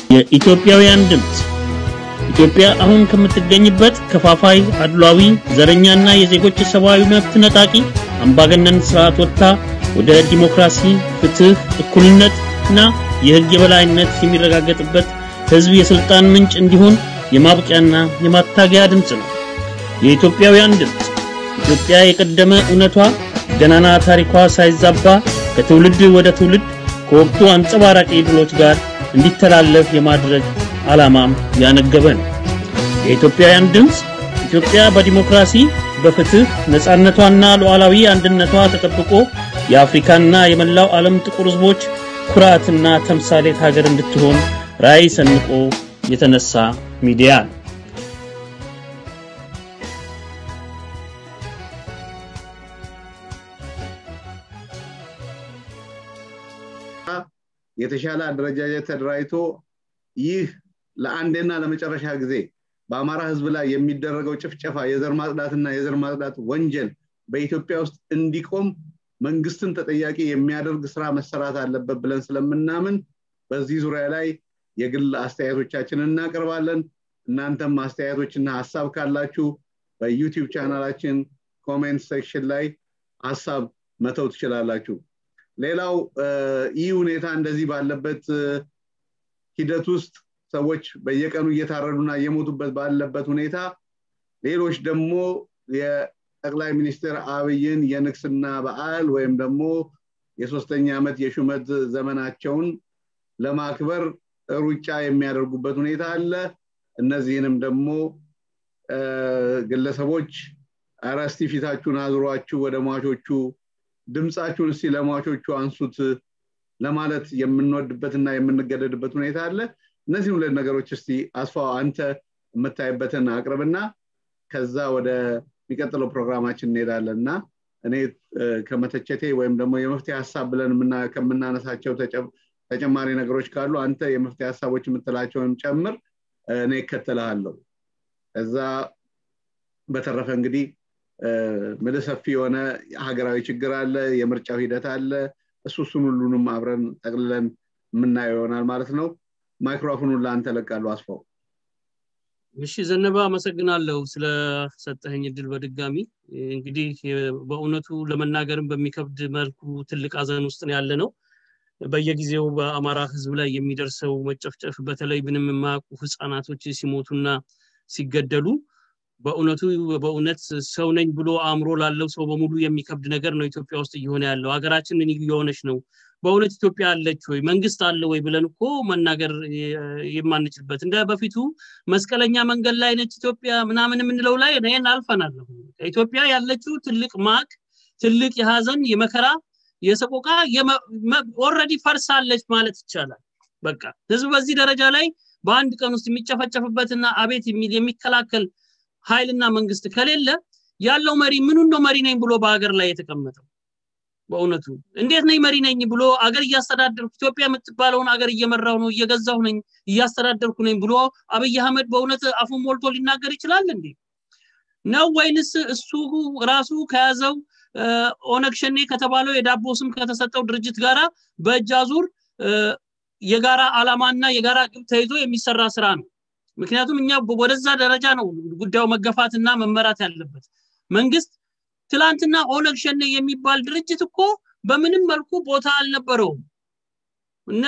የኢትዮጵያውያን ድምፅ ኢትዮጵያ አሁን ከምትገኝበት ከፋፋይ፣ አድሏዊ፣ ዘረኛና የዜጎች ሰብአዊ መብት ነጣቂ አምባገነን ስርዓት ወጥታ ወደ ዲሞክራሲ፣ ፍትህ፣ እኩልነት እና የህግ የበላይነት የሚረጋገጥበት ህዝብ የስልጣን ምንጭ እንዲሆን የማብቂያና የማታገያ ድምፅ ነው። የኢትዮጵያውያን ድምፅ ኢትዮጵያ የቀደመ እውነቷ ገናና ታሪኳ ሳይዛባ ከትውልድ ወደ ትውልድ ከወቅቱ አንጸባራቂ ድሎች ጋር እንዲተላለፍ የማድረግ ዓላማም ያነገበ ነው። የኢትዮጵያውያን ድምፅ ኢትዮጵያ በዲሞክራሲ በፍትህ ነፃነቷና ሉዓላዊ አንድነቷ ተጠብቆ የአፍሪካና የመላው ዓለም ጥቁር ህዝቦች ኩራትና ተምሳሌት ሀገር እንድትሆን ራዕይ ሰንቆ የተነሳ ሚዲያ ነው። የተሻለ አደረጃጀት ተደራጅቶ ይህ ለአንዴና ለመጨረሻ ጊዜ በአማራ ህዝብ ላይ የሚደረገው ጭፍጨፋ፣ የዘር ማጽዳትና የዘር ማጽዳት ወንጀል በኢትዮጵያ ውስጥ እንዲቆም መንግስትን ተጠያቂ የሚያደርግ ስራ መሰራት አለበት ብለን ስለምናምን በዚህ ዙሪያ ላይ የግል አስተያየቶቻችንን እናቀርባለን። እናንተም አስተያየቶችና ሀሳብ ካላችሁ በዩቲዩብ ቻናላችን ኮሜንት ሴክሽን ላይ ሀሳብ መተው ትችላላችሁ። ሌላው ይህ ሁኔታ እንደዚህ ባለበት ሂደት ውስጥ ሰዎች በየቀኑ እየታረዱና እየሞቱበት ባለበት ሁኔታ ሌሎች ደግሞ የጠቅላይ ሚኒስትር አብይን የንግስና በዓል ወይም ደግሞ የሶስተኛ ዓመት የሹመት ዘመናቸውን ለማክበር ሩጫ የሚያደርጉበት ሁኔታ አለ። እነዚህንም ደግሞ ግለሰቦች ኧረ እስቲ ፊታችሁን አዙሯችሁ ወደ ሟቾቹ ድምፃችሁን እስቲ ለሟቾቹ አንሱት ለማለት የምንወድበትና የምንገደድበት ሁኔታ አለ። እነዚህ ሁለት ነገሮች እስቲ አስፋው አንተ የምታይበትን አቅርብና ከዛ ወደ የሚቀጥለው ፕሮግራማችን እንሄዳለን እና እኔ ከመተቸቴ ወይም ደግሞ የመፍትሄ ሀሳብ ብለን ከምናነሳቸው ተጨማሪ ነገሮች ካሉ አንተ የመፍትሄ ሀሳቦች የምትላቸውን ጨምር፣ እኔ እከተልሃለሁ። ከዛ በተረፈ እንግዲህ ምልህ ሰፊ የሆነ ሀገራዊ ችግር አለ፣ የምርጫው ሂደት አለ። እሱ እሱን ሁሉንም አብረን ጠቅልለን የምናየው ይሆናል ማለት ነው። ማይክሮፎኑን ለአንተ ለቃለሁ። አስፋው። እሺ ዘነበ፣ አመሰግናለሁ ስለሰጠኸኝ እድል በድጋሚ እንግዲህ በእውነቱ ለመናገርም በሚከብድ መልኩ ትልቅ ሀዘን ውስጥ ያለ ነው። በየጊዜው በአማራ ህዝብ ላይ የሚደርሰው መጨፍጨፍ በተለይ ምንም የማያውቁ ህፃናቶች ሲሞቱና ሲገደሉ በእውነቱ በእውነት ሰው ነኝ ብሎ አእምሮ ላለው ሰው በሙሉ የሚከብድ ነገር ነው ኢትዮጵያ ውስጥ እየሆነ ያለው። ሀገራችን ምን እየሆነች ነው? በእውነት ኢትዮጵያ አለች ወይ መንግስት አለ ወይ ብለን እኮ መናገር የማንችልበት እንደ በፊቱ መስቀለኛ መንገድ ላይ ነች ኢትዮጵያ ምናምን የምንለው ላይ ይህን አልፈናል። ኢትዮጵያ ያለችው ትልቅ ማቅ፣ ትልቅ የሀዘን የመከራ የሰቆቃ ኦልሬዲ ፈርሳለች ማለት ይቻላል። በቃ ህዝብ በዚህ ደረጃ ላይ በአንድ ቀን ውስጥ የሚጨፈጨፍበትና አቤት የሚል የሚከላከል ኃይልና መንግስት ከሌለ ያለው መሪ ምኑን ነው መሪ ነኝ ብሎ በሀገር ላይ የተቀመጠው? በእውነቱ እንዴት ነኝ መሪ ነኝ ብሎ አገር እያስተዳደርኩ ኢትዮጵያ የምትባለውን አገር እየመራው ነው እየገዛሁ ነኝ እያስተዳደርኩ ነኝ ብሎ አብይ አህመድ በእውነት አፉን ሞልቶ ሊናገር ይችላል እንዴ? ነው ወይንስ እሱ ራሱ ከያዘው ኦነግ ሸኔ ከተባለው የዳቦ ስም ከተሰጠው ድርጅት ጋራ በእጅ አዙር የጋራ አላማና የጋራ ግብ ተይዞ የሚሰራ ስራ ነው? ምክንያቱም እኛ ወደዛ ደረጃ ነው ጉዳዩ መገፋትና መመራት ያለበት። መንግስት ትላንትና ኦነግ ሸኔ የሚባል ድርጅት እኮ በምንም መልኩ ቦታ አልነበረውም። እነ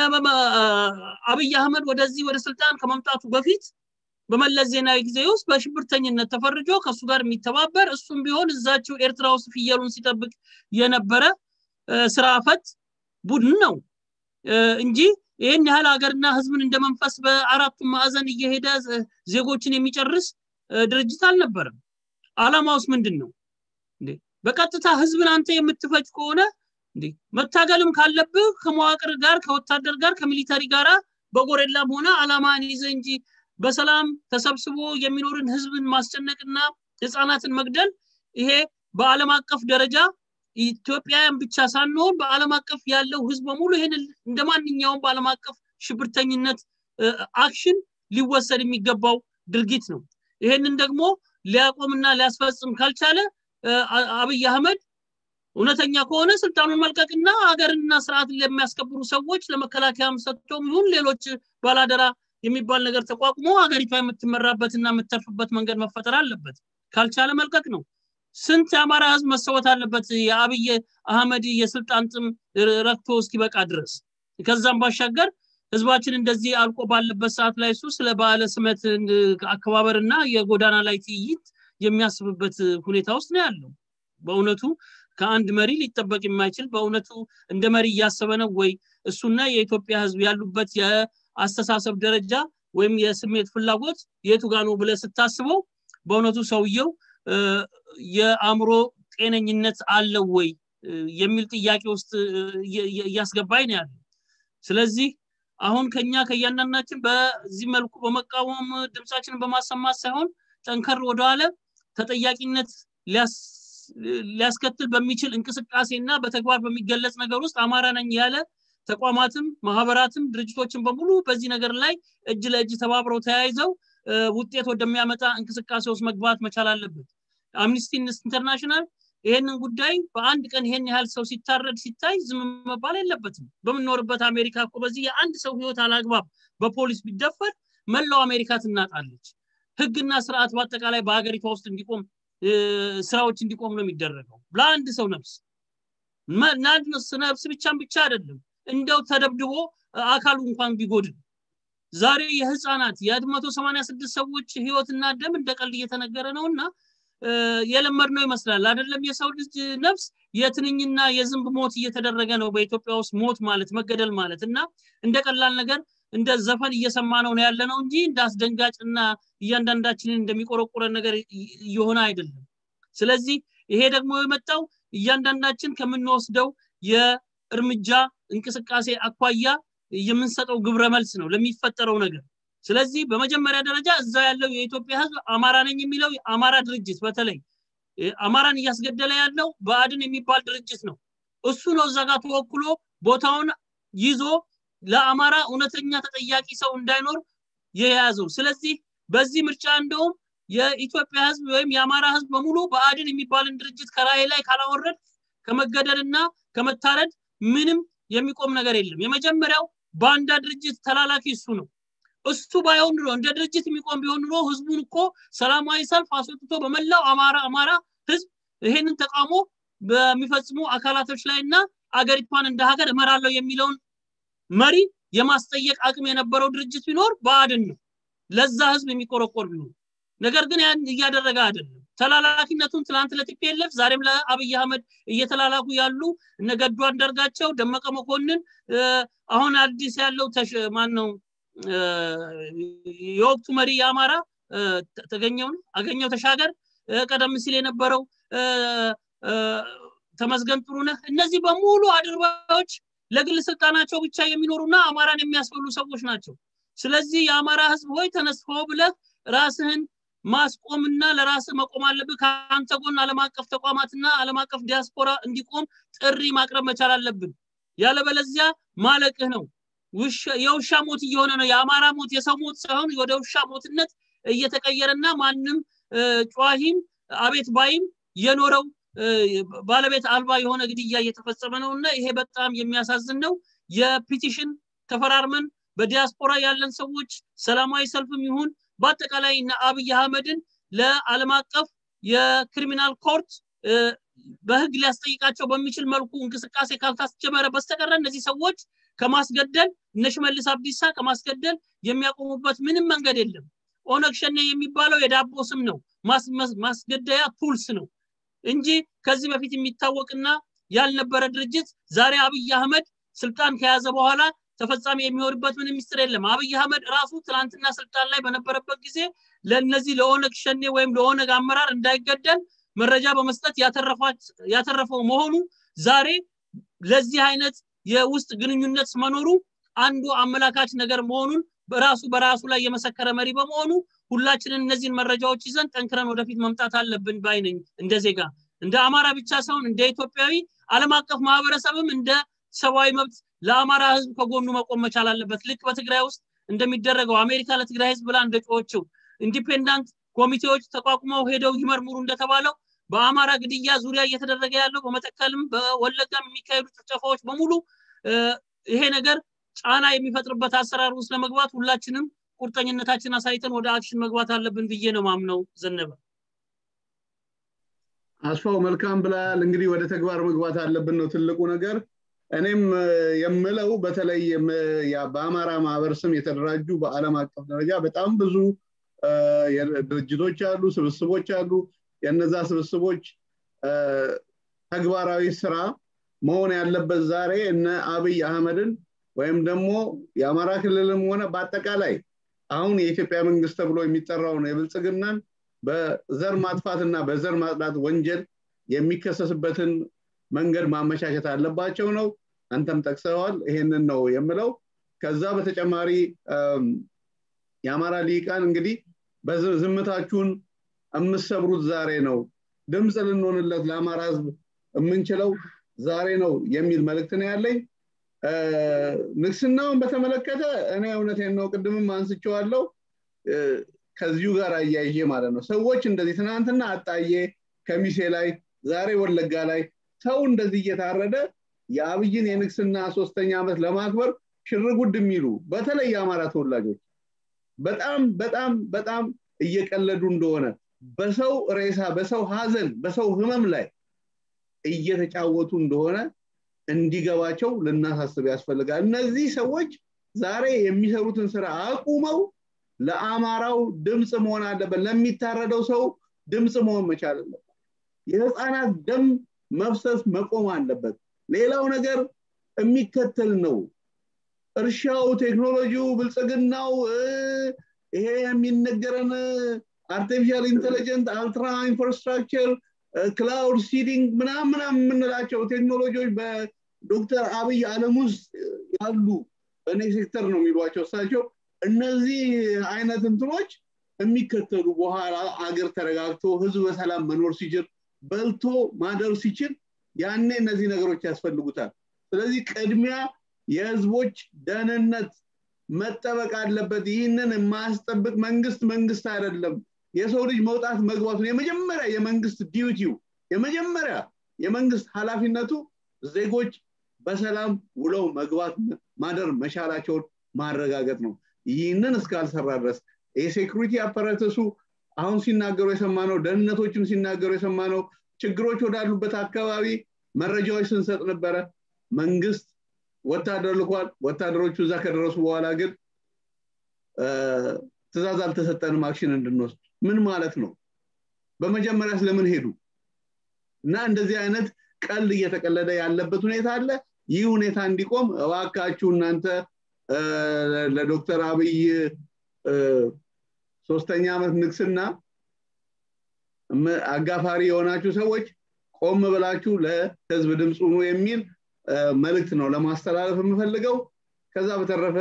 አብይ አህመድ ወደዚህ ወደ ስልጣን ከመምጣቱ በፊት በመለስ ዜናዊ ጊዜ ውስጥ በሽብርተኝነት ተፈርጆ ከእሱ ጋር የሚተባበር እሱም ቢሆን እዛችው ኤርትራ ውስጥ ፍየሉን ሲጠብቅ የነበረ ስራ ፈት ቡድን ነው እንጂ ይህን ያህል ሀገርና ህዝብን እንደ መንፈስ በአራቱም ማዕዘን እየሄደ ዜጎችን የሚጨርስ ድርጅት አልነበረም። አላማውስ ምንድን ነው? በቀጥታ ህዝብን አንተ የምትፈጅ ከሆነ መታገልም ካለብህ ከመዋቅር ጋር ከወታደር ጋር ከሚሊተሪ ጋር በጎሬላም ሆነ አላማን ይዘ እንጂ በሰላም ተሰብስቦ የሚኖርን ህዝብን ማስጨነቅና ህፃናትን መግደል ይሄ በአለም አቀፍ ደረጃ ኢትዮጵያውያን ብቻ ሳንሆን በአለም አቀፍ ያለው ህዝብ በሙሉ ይህን እንደ ማንኛውም በአለም አቀፍ ሽብርተኝነት አክሽን ሊወሰድ የሚገባው ድርጊት ነው። ይሄንን ደግሞ ሊያቆምና ሊያስፈጽም ካልቻለ አብይ አህመድ እውነተኛ ከሆነ ስልጣኑን መልቀቅና ሀገርንና ስርዓትን ለሚያስከብሩ ሰዎች ለመከላከያም ሰጥቶም ይሁን ሌሎች ባላደራ የሚባል ነገር ተቋቁሞ ሀገሪቷ የምትመራበትና የምተርፍበት መንገድ መፈጠር አለበት ካልቻለ መልቀቅ ነው ስንት የአማራ ህዝብ መሰወት አለበት የአብይ አህመድ የስልጣን ጥም ረክቶ እስኪበቃ ድረስ ከዛም ባሻገር ህዝባችን እንደዚህ አልቆ ባለበት ሰዓት ላይ እሱ ስለ በዓለ ስመት አከባበርና የጎዳና ላይ ትይይት የሚያስብበት ሁኔታ ውስጥ ነው ያለው በእውነቱ ከአንድ መሪ ሊጠበቅ የማይችል በእውነቱ እንደ መሪ እያሰበ ነው ወይ እሱና የኢትዮጵያ ህዝብ ያሉበት የአስተሳሰብ ደረጃ ወይም የስሜት ፍላጎት የቱ ጋ ነው ብለ ስታስበው በእውነቱ ሰውየው የአእምሮ ጤነኝነት አለው ወይ የሚል ጥያቄ ውስጥ እያስገባኝ ነው ያለው ስለዚህ አሁን ከኛ ከእያንዳንዳችን በዚህ መልኩ በመቃወም ድምፃችንን በማሰማት ሳይሆን ጠንከር ወደኋለ ተጠያቂነት ሊያስከትል በሚችል እንቅስቃሴና በተግባር በሚገለጽ ነገር ውስጥ አማራ ነኝ ያለ ተቋማትም ማህበራትም ድርጅቶችን በሙሉ በዚህ ነገር ላይ እጅ ለእጅ ተባብረው ተያይዘው ውጤት ወደሚያመጣ እንቅስቃሴ ውስጥ መግባት መቻል አለበት አምኒስቲ ኢንተርናሽናል ይሄንን ጉዳይ በአንድ ቀን ይሄን ያህል ሰው ሲታረድ ሲታይ ዝም መባል የለበትም በምንኖርበት አሜሪካ እኮ በዚህ የአንድ ሰው ህይወት አላግባብ በፖሊስ ቢደፈር መላው አሜሪካ ትናጣለች ህግና ስርዓት በአጠቃላይ በሀገሪቷ ውስጥ እንዲቆም ስራዎች እንዲቆም ነው የሚደረገው ለአንድ ሰው ነፍስ ለአንድ ነፍስ ብቻም ብቻ አይደለም እንደው ተደብድቦ አካሉ እንኳን ቢጎድል ዛሬ የህፃናት የመቶ ሰማኒያ ስድስት ሰዎች ህይወትና ደም እንደ ቀልድ እየተነገረ ነው እና የለመድ ነው ይመስላል አይደለም የሰው ልጅ ነፍስ የትንኝና የዝንብ ሞት እየተደረገ ነው በኢትዮጵያ ውስጥ ሞት ማለት መገደል ማለት እና እንደ ቀላል ነገር እንደ ዘፈን እየሰማ ነው ያለ ነው እንጂ እንደ አስደንጋጭ እና እያንዳንዳችንን እንደሚቆረቁረን ነገር እየሆነ አይደለም ስለዚህ ይሄ ደግሞ የመጣው እያንዳንዳችን ከምንወስደው የእርምጃ እንቅስቃሴ አኳያ የምንሰጠው ግብረ መልስ ነው ለሚፈጠረው ነገር ስለዚህ በመጀመሪያ ደረጃ እዛ ያለው የኢትዮጵያ ህዝብ አማራ ነኝ የሚለው አማራ ድርጅት በተለይ አማራን እያስገደለ ያለው በአድን የሚባል ድርጅት ነው እሱ ነው እዛ ጋር ተወክሎ ቦታውን ይዞ ለአማራ እውነተኛ ተጠያቂ ሰው እንዳይኖር የያዘው ስለዚህ በዚህ ምርጫ እንደውም የኢትዮጵያ ህዝብ ወይም የአማራ ህዝብ በሙሉ በአድን የሚባልን ድርጅት ከራይ ላይ ካላወረድ ከመገደልና ከመታረድ ምንም የሚቆም ነገር የለም የመጀመሪያው ባንዳ ድርጅት ተላላኪ እሱ ነው እሱ ባይሆን ኑሮ እንደ ድርጅት የሚቆም ቢሆን ኑሮ ህዝቡን እኮ ሰላማዊ ሰልፍ አስወጥቶ በመላው አማራ አማራ ህዝብ ይሄንን ተቃውሞ በሚፈጽሙ አካላቶች ላይ እና አገሪቷን እንደ ሀገር እመራለሁ የሚለውን መሪ የማስጠየቅ አቅም የነበረው ድርጅት ቢኖር በአድን ነው ለዛ ህዝብ የሚቆረቆር ቢሆን ነገር ግን ያን እያደረገ አይደለም ተላላኪነቱን ትላንት ለቲፒኤልኤፍ ዛሬም ለአብይ አህመድ እየተላላኩ ያሉ እነ ገዱ አንዳርጋቸው ደመቀ መኮንን አሁን አዲስ ያለው ማን ነው የወቅቱ መሪ የአማራ ተገኘውን አገኘው ተሻገር ቀደም ሲል የነበረው ተመስገን ጥሩነህ እነዚህ በሙሉ አድርባዮች ለግል ስልጣናቸው ብቻ የሚኖሩና አማራን የሚያስበሉ ሰዎች ናቸው ስለዚህ የአማራ ህዝብ ሆይ ተነስፎ ብለህ ራስህን ማስቆምና ለራስ መቆም አለብህ ከአንተ ጎን አለም አቀፍ ተቋማትና አለም አቀፍ ዲያስፖራ እንዲቆም ጥሪ ማቅረብ መቻል አለብን ያለበለዚያ ማለቅህ ነው የውሻ ሞት እየሆነ ነው የአማራ ሞት የሰው ሞት ሳይሆን ወደ ውሻ ሞትነት እየተቀየረና ማንም ጨዋሂም አቤት ባይም የኖረው ባለቤት አልባ የሆነ ግድያ እየተፈጸመ ነው እና ይሄ በጣም የሚያሳዝን ነው የፒቲሽን ተፈራርመን በዲያስፖራ ያለን ሰዎች ሰላማዊ ሰልፍም ይሁን በአጠቃላይ እነ አብይ አህመድን ለዓለም አቀፍ የክሪሚናል ኮርት በህግ ሊያስጠይቃቸው በሚችል መልኩ እንቅስቃሴ ካልታስጀመረ በስተቀረ እነዚህ ሰዎች ከማስገደል እነ ሽመልስ አብዲሳ ከማስገደል የሚያቆሙበት ምንም መንገድ የለም ኦነግ ሸኔ የሚባለው የዳቦ ስም ነው ማስገደያ ቱልስ ነው እንጂ ከዚህ በፊት የሚታወቅና ያልነበረ ድርጅት ዛሬ አብይ አህመድ ስልጣን ከያዘ በኋላ ተፈጻሚ የሚሆንበት ምንም ሚስጥር የለም አብይ አህመድ ራሱ ትናንትና ስልጣን ላይ በነበረበት ጊዜ ለእነዚህ ለኦነግ ሸኔ ወይም ለኦነግ አመራር እንዳይገደል መረጃ በመስጠት ያተረፈው መሆኑ ዛሬ ለዚህ አይነት የውስጥ ግንኙነት መኖሩ አንዱ አመላካች ነገር መሆኑን በራሱ በራሱ ላይ የመሰከረ መሪ በመሆኑ ሁላችንን እነዚህን መረጃዎች ይዘን ጠንክረን ወደፊት መምጣት አለብን ባይነኝ እንደ ዜጋ እንደ አማራ ብቻ ሳይሆን እንደ ኢትዮጵያዊ አለም አቀፍ ማህበረሰብም እንደ ሰብአዊ መብት ለአማራ ህዝብ ከጎኑ መቆም መቻል አለበት ልክ በትግራይ ውስጥ እንደሚደረገው አሜሪካ ለትግራይ ህዝብ ብላ እንደጮኸችው ኢንዲፔንዳንት ኮሚቴዎች ተቋቁመው ሄደው ይመርምሩ እንደተባለው በአማራ ግድያ ዙሪያ እየተደረገ ያለው በመተከልም በወለጋም የሚካሄዱ ጭፍጨፋዎች በሙሉ ይሄ ነገር ጫና የሚፈጥርበት አሰራር ውስጥ ለመግባት ሁላችንም ቁርጠኝነታችን አሳይተን ወደ አክሽን መግባት አለብን ብዬ ነው ማምነው ዘነበ አስፋው መልካም ብላል እንግዲህ ወደ ተግባር መግባት አለብን ነው ትልቁ ነገር እኔም የምለው በተለይ በአማራ ማህበር ስም የተደራጁ በአለም አቀፍ ደረጃ በጣም ብዙ ድርጅቶች አሉ ስብስቦች አሉ የነዛ ስብስቦች ተግባራዊ ስራ መሆን ያለበት ዛሬ እነ አብይ አህመድን ወይም ደግሞ የአማራ ክልልም ሆነ በአጠቃላይ አሁን የኢትዮጵያ መንግስት ተብሎ የሚጠራውን የብልጽግናን በዘር ማጥፋትና በዘር ማጽዳት ወንጀል የሚከሰስበትን መንገድ ማመቻቸት አለባቸው ነው አንተም ጠቅሰዋል ይሄንን ነው የምለው ከዛ በተጨማሪ የአማራ ሊቃን እንግዲህ ዝምታችሁን የምሰብሩት ዛሬ ነው ድምፅ ልንሆንለት ለአማራ ህዝብ የምንችለው ዛሬ ነው የሚል መልእክት ነው ያለኝ ንግስናውን በተመለከተ እኔ እውነቴን ነው ቅድምም አንስቸዋለው ከዚሁ ጋር አያይዤ ማለት ነው ሰዎች እንደዚህ ትናንትና አጣዬ ከሚሴ ላይ ዛሬ ወለጋ ላይ ሰው እንደዚህ እየታረደ የአብይን የንግስና ሶስተኛ ዓመት ለማክበር ሽርጉድ የሚሉ በተለይ የአማራ ተወላጆች በጣም በጣም በጣም እየቀለዱ እንደሆነ በሰው ሬሳ በሰው ሀዘን በሰው ህመም ላይ እየተጫወቱ እንደሆነ እንዲገባቸው ልናሳስብ ያስፈልጋል እነዚህ ሰዎች ዛሬ የሚሰሩትን ስራ አቁመው ለአማራው ድምፅ መሆን አለበት ለሚታረደው ሰው ድምፅ መሆን መቻል አለበት የህፃናት ደም መፍሰስ መቆም አለበት ሌላው ነገር የሚከተል ነው እርሻው ቴክኖሎጂው ብልጽግናው ይሄ የሚነገረን አርቲፊሻል ኢንቴሊጀንት አልትራ ኢንፍራስትራክቸር ክላውድ ሲዲንግ ምናም ምናም የምንላቸው ቴክኖሎጂዎች በዶክተር አብይ አለም ውስጥ ያሉ በእኔ ሴክተር ነው የሚሏቸው እሳቸው እነዚህ አይነት እንትኖች የሚከተሉ በኋላ አገር ተረጋግቶ ህዝብ በሰላም መኖር ሲችል በልቶ ማደር ሲችል ያኔ እነዚህ ነገሮች ያስፈልጉታል ስለዚህ ቅድሚያ የህዝቦች ደህንነት መጠበቅ አለበት ይህንን የማያስጠብቅ መንግስት መንግስት አይደለም የሰው ልጅ መውጣት መግባቱን የመጀመሪያ የመንግስት ዲዩቲው የመጀመሪያ የመንግስት ኃላፊነቱ ዜጎች በሰላም ውለው መግባት ማደር መቻላቸውን ማረጋገጥ ነው ይህንን እስካልሰራ ድረስ የሴኩሪቲ አፓራተሱ አሁን ሲናገሩ የሰማነው ደህንነቶችም ሲናገሩ የሰማነው ችግሮች ወዳሉበት አካባቢ መረጃዎች ስንሰጥ ነበረ መንግስት ወታደር ልኳል ወታደሮቹ እዛ ከደረሱ በኋላ ግን ትእዛዝ አልተሰጠንም አክሽን እንድንወስድ ምን ማለት ነው በመጀመሪያ ስለምን ሄዱ እና እንደዚህ አይነት ቀልድ እየተቀለደ ያለበት ሁኔታ አለ ይህ ሁኔታ እንዲቆም እባካችሁ እናንተ ለዶክተር አብይ ሶስተኛ ዓመት ንግስና አጋፋሪ የሆናችሁ ሰዎች ቆም ብላችሁ ለህዝብ ድምፅ ሁኑ የሚል መልእክት ነው ለማስተላለፍ የምፈልገው ከዛ በተረፈ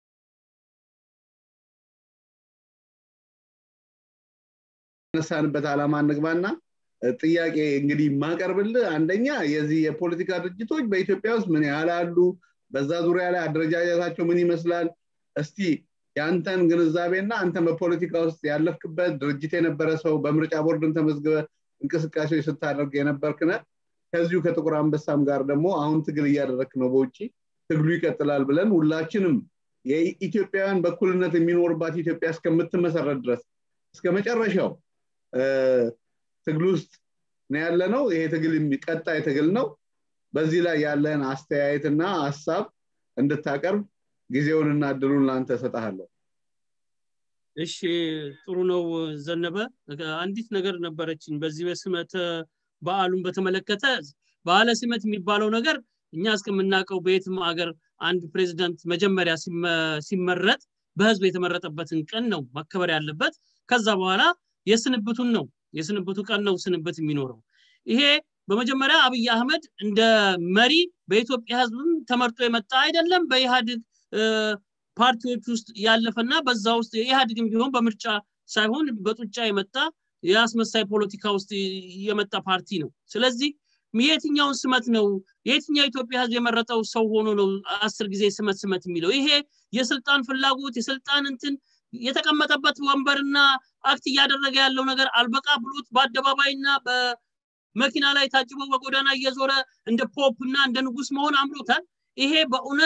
ነሳንበት ዓላማ እንግባና ጥያቄ እንግዲህ ማቀርብልህ አንደኛ የዚህ የፖለቲካ ድርጅቶች በኢትዮጵያ ውስጥ ምን ያህል አሉ በዛ ዙሪያ ላይ አደረጃጀታቸው ምን ይመስላል እስቲ የአንተን ግንዛቤና አንተ በፖለቲካ ውስጥ ያለፍክበት ድርጅት የነበረ ሰው በምርጫ ቦርድን ተመዝግበ እንቅስቃሴዎች ስታደርግ የነበርክነ ከዚሁ ከጥቁር አንበሳም ጋር ደግሞ አሁን ትግል እያደረክ ነው በውጭ ትግሉ ይቀጥላል ብለን ሁላችንም የኢትዮጵያውያን በኩልነት የሚኖርባት ኢትዮጵያ እስከምትመሰረት ድረስ እስከ መጨረሻው ትግል ውስጥ ነው ያለ ነው ይሄ ትግል ቀጣይ ትግል ነው በዚህ ላይ ያለህን አስተያየትና ሀሳብ እንድታቀርብ ጊዜውንና እድሉን ለአንተ እሰጥሃለሁ እሺ ጥሩ ነው ዘነበ አንዲት ነገር ነበረችኝ በዚህ በስመተ በዓሉን በተመለከተ በዓለ ስመት የሚባለው ነገር እኛ እስከምናውቀው በየትም ሀገር አንድ ፕሬዚደንት መጀመሪያ ሲመረጥ በህዝብ የተመረጠበትን ቀን ነው መከበር ያለበት ከዛ በኋላ የስንብቱን ነው የስንብቱ ቀን ነው ስንብት የሚኖረው ይሄ በመጀመሪያ አብይ አህመድ እንደ መሪ በኢትዮጵያ ህዝብም ተመርጦ የመጣ አይደለም በኢህአድግ ፓርቲዎች ውስጥ ያለፈና በዛ ውስጥ የኢህአድግም ቢሆን በምርጫ ሳይሆን በጡጫ የመጣ የአስመሳይ ፖለቲካ ውስጥ የመጣ ፓርቲ ነው ስለዚህ የትኛውን ስመት ነው የትኛው ኢትዮጵያ ህዝብ የመረጠው ሰው ሆኖ ነው አስር ጊዜ ስመት ስመት የሚለው ይሄ የስልጣን ፍላጎት የስልጣን እንትን የተቀመጠበት ወንበርና አክት እያደረገ ያለው ነገር አልበቃ ብሎት በአደባባይና በመኪና ላይ ታጅቦ በጎዳና እየዞረ እንደ ፖፕ እና እንደ ንጉስ መሆን አምሮታል ይሄ በእውነት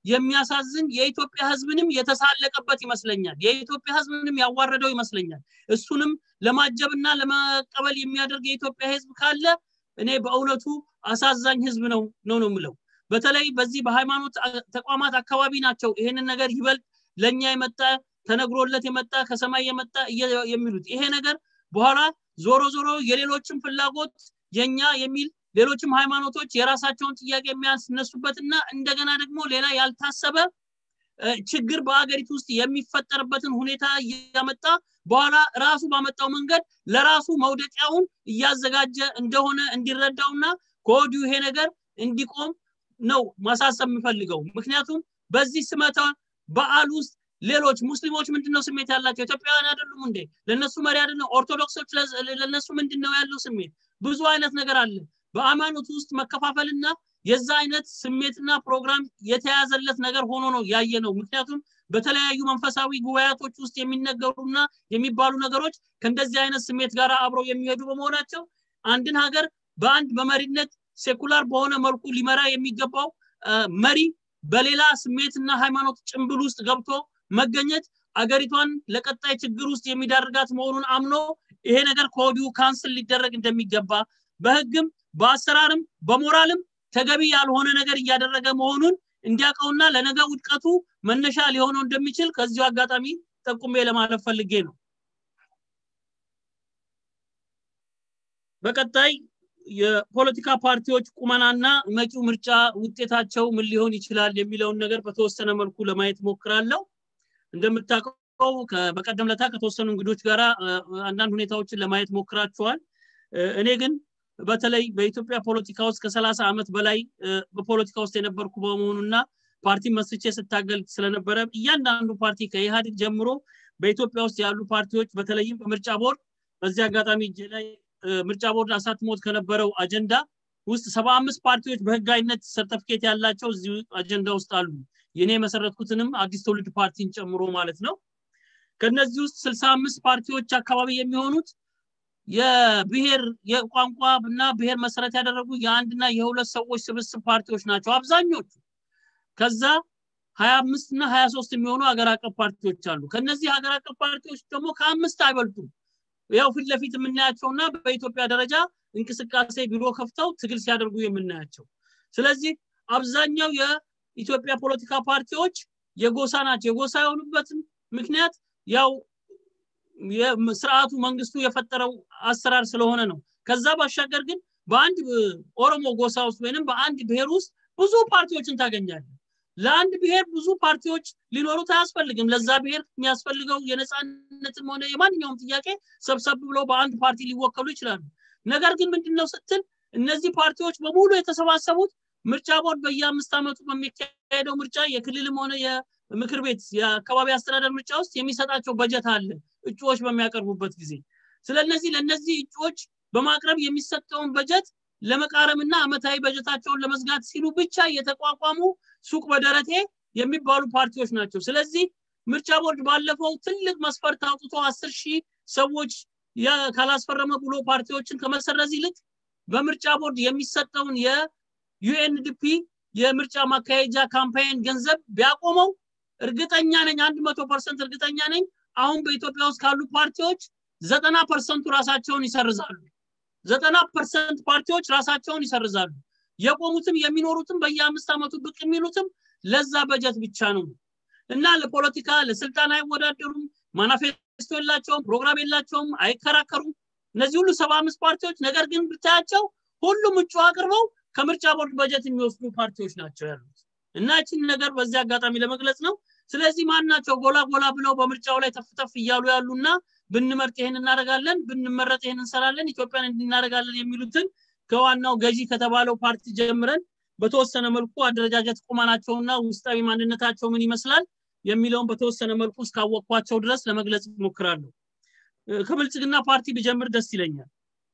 የሚያሳዝን የኢትዮጵያ ህዝብንም የተሳለቀበት ይመስለኛል የኢትዮጵያ ህዝብንም ያዋረደው ይመስለኛል እሱንም ለማጀብና ለመቀበል የሚያደርግ የኢትዮጵያ ህዝብ ካለ እኔ በእውነቱ አሳዛኝ ህዝብ ነው ነው ነው የምለው በተለይ በዚህ በሃይማኖት ተቋማት አካባቢ ናቸው ይሄንን ነገር ይበልጥ ለኛ የመጣ ተነግሮለት የመጣ ከሰማይ የመጣ የሚሉት ይሄ ነገር በኋላ ዞሮ ዞሮ የሌሎችም ፍላጎት የኛ የሚል ሌሎችም ሃይማኖቶች የራሳቸውን ጥያቄ የሚያስነሱበትና እንደገና ደግሞ ሌላ ያልታሰበ ችግር በአገሪቱ ውስጥ የሚፈጠርበትን ሁኔታ እያመጣ በኋላ ራሱ ባመጣው መንገድ ለራሱ መውደቂያውን እያዘጋጀ እንደሆነ እንዲረዳውና ከወዲሁ ይሄ ነገር እንዲቆም ነው ማሳሰብ የምፈልገው ምክንያቱም በዚህ ስመተ በዓል ውስጥ ሌሎች ሙስሊሞች ምንድነው ስሜት ያላቸው ኢትዮጵያውያን አይደሉም እንዴ ለነሱ መሪ አይደለም ኦርቶዶክሶች ለነሱ ምንድነው ያለው ስሜት ብዙ አይነት ነገር አለ በሃይማኖት ውስጥ መከፋፈልና የዛ አይነት ስሜትና ፕሮግራም የተያዘለት ነገር ሆኖ ነው ያየ ነው ምክንያቱም በተለያዩ መንፈሳዊ ጉባኤቶች ውስጥ የሚነገሩና የሚባሉ ነገሮች ከእንደዚህ አይነት ስሜት ጋር አብረው የሚሄዱ በመሆናቸው አንድን ሀገር በአንድ በመሪነት ሴኩላር በሆነ መልኩ ሊመራ የሚገባው መሪ በሌላ ስሜትና ሃይማኖት ጭንብል ውስጥ ገብቶ መገኘት አገሪቷን ለቀጣይ ችግር ውስጥ የሚዳርጋት መሆኑን አምኖ ይሄ ነገር ከወዲሁ ካንስል ሊደረግ እንደሚገባ በህግም በአሰራርም በሞራልም ተገቢ ያልሆነ ነገር እያደረገ መሆኑን እንዲያውቀውና ለነገ ውድቀቱ መነሻ ሊሆነው እንደሚችል ከዚሁ አጋጣሚ ጠቁሜ ለማለፍ ፈልጌ ነው በቀጣይ የፖለቲካ ፓርቲዎች ቁመናና መጪው ምርጫ ውጤታቸው ምን ሊሆን ይችላል የሚለውን ነገር በተወሰነ መልኩ ለማየት ሞክራለሁ እንደምታውቀው በቀደም ለታ ከተወሰኑ እንግዶች ጋር አንዳንድ ሁኔታዎችን ለማየት ሞክራቸዋል እኔ ግን በተለይ በኢትዮጵያ ፖለቲካ ውስጥ ከሰላሳ ዓመት በላይ በፖለቲካ ውስጥ የነበርኩ በመሆኑና ፓርቲ መስርቼ ስታገል ስለነበረ እያንዳንዱ ፓርቲ ከኢህአዴግ ጀምሮ በኢትዮጵያ ውስጥ ያሉ ፓርቲዎች በተለይም በምርጫ ቦርድ በዚህ አጋጣሚ እጄ ላይ ምርጫ ቦርድ አሳትሞት ከነበረው አጀንዳ ውስጥ ሰባ አምስት ፓርቲዎች በህጋዊነት ሰርተፊኬት ያላቸው እዚሁ አጀንዳ ውስጥ አሉ የኔ የመሰረትኩትንም አዲስ ትውልድ ፓርቲን ጨምሮ ማለት ነው ከነዚህ ውስጥ ስልሳ አምስት ፓርቲዎች አካባቢ የሚሆኑት የብሔር የቋንቋ እና ብሔር መሰረት ያደረጉ የአንድና የሁለት ሰዎች ስብስብ ፓርቲዎች ናቸው አብዛኞቹ ከዛ ሀያ አምስት እና ሀያ ሶስት የሚሆኑ ሀገር አቀፍ ፓርቲዎች አሉ ከነዚህ ሀገር አቀፍ ፓርቲዎች ደግሞ ከአምስት አይበልጡም ያው ፊት ለፊት የምናያቸውና በኢትዮጵያ ደረጃ እንቅስቃሴ ቢሮ ከፍተው ትግል ሲያደርጉ የምናያቸው ስለዚህ አብዛኛው የኢትዮጵያ ፖለቲካ ፓርቲዎች የጎሳ ናቸው የጎሳ የሆኑበትም ምክንያት ያው ስርዓቱ መንግስቱ የፈጠረው አሰራር ስለሆነ ነው ከዛ ባሻገር ግን በአንድ ኦሮሞ ጎሳ ውስጥ ወይንም በአንድ ብሔር ውስጥ ብዙ ፓርቲዎችን ታገኛለን ለአንድ ብሔር ብዙ ፓርቲዎች ሊኖሩት አያስፈልግም ለዛ ብሔር የሚያስፈልገው የነፃነትም ሆነ የማንኛውም ጥያቄ ሰብሰብ ብለው በአንድ ፓርቲ ሊወከሉ ይችላሉ ነገር ግን ምንድነው ስትል እነዚህ ፓርቲዎች በሙሉ የተሰባሰቡት ምርጫ ቦርድ በየአምስት ዓመቱ በሚካሄደው ምርጫ የክልልም ሆነ የምክር ቤት የአካባቢ አስተዳደር ምርጫ ውስጥ የሚሰጣቸው በጀት አለ እጩዎች በሚያቀርቡበት ጊዜ ስለነዚህ ለነዚህ እጩዎች በማቅረብ የሚሰጠውን በጀት ለመቃረምና አመታዊ በጀታቸውን ለመዝጋት ሲሉ ብቻ የተቋቋሙ ሱቅ በደረቴ የሚባሉ ፓርቲዎች ናቸው ስለዚህ ምርጫ ቦርድ ባለፈው ትልቅ መስፈርት አውጥቶ አስር ሺህ ሰዎች ካላስፈረመ ብሎ ፓርቲዎችን ከመሰረዝ ይልቅ በምርጫ ቦርድ የሚሰጠውን የዩኤንዲፒ የምርጫ ማካሄጃ ካምፓይን ገንዘብ ቢያቆመው እርግጠኛ ነኝ አንድ መቶ ፐርሰንት እርግጠኛ ነኝ አሁን በኢትዮጵያ ውስጥ ካሉ ፓርቲዎች ዘጠና ፐርሰንቱ ራሳቸውን ይሰርዛሉ ዘጠና ፐርሰንት ፓርቲዎች ራሳቸውን ይሰርዛሉ የቆሙትም የሚኖሩትም በየአምስት ዓመቱ ብቅ የሚሉትም ለዛ በጀት ብቻ ነው እና ለፖለቲካ ለስልጣን አይወዳደሩም ማናፌስቶ የላቸውም ፕሮግራም የላቸውም አይከራከሩም እነዚህ ሁሉ ሰባ አምስት ፓርቲዎች ነገር ግን ብታያቸው ሁሉም እጩ አቅርበው ከምርጫ ቦርድ በጀት የሚወስዱ ፓርቲዎች ናቸው ያሉት እና ይችን ነገር በዚህ አጋጣሚ ለመግለጽ ነው ስለዚህ ማን ናቸው ጎላ ጎላ ብለው በምርጫው ላይ ተፍተፍ እያሉ ያሉና ብንመርጥ ይሄን እናደርጋለን ብንመረጥ ይሄን እንሰራለን ኢትዮጵያን እንድናደርጋለን የሚሉትን ከዋናው ገዢ ከተባለው ፓርቲ ጀምረን በተወሰነ መልኩ አደረጃጀት ቁመናቸውና ውስጣዊ ማንነታቸው ምን ይመስላል የሚለውን በተወሰነ መልኩ እስካወቅኳቸው ድረስ ለመግለጽ ሞክራለሁ ከብልጽግና ፓርቲ ብጀምር ደስ ይለኛል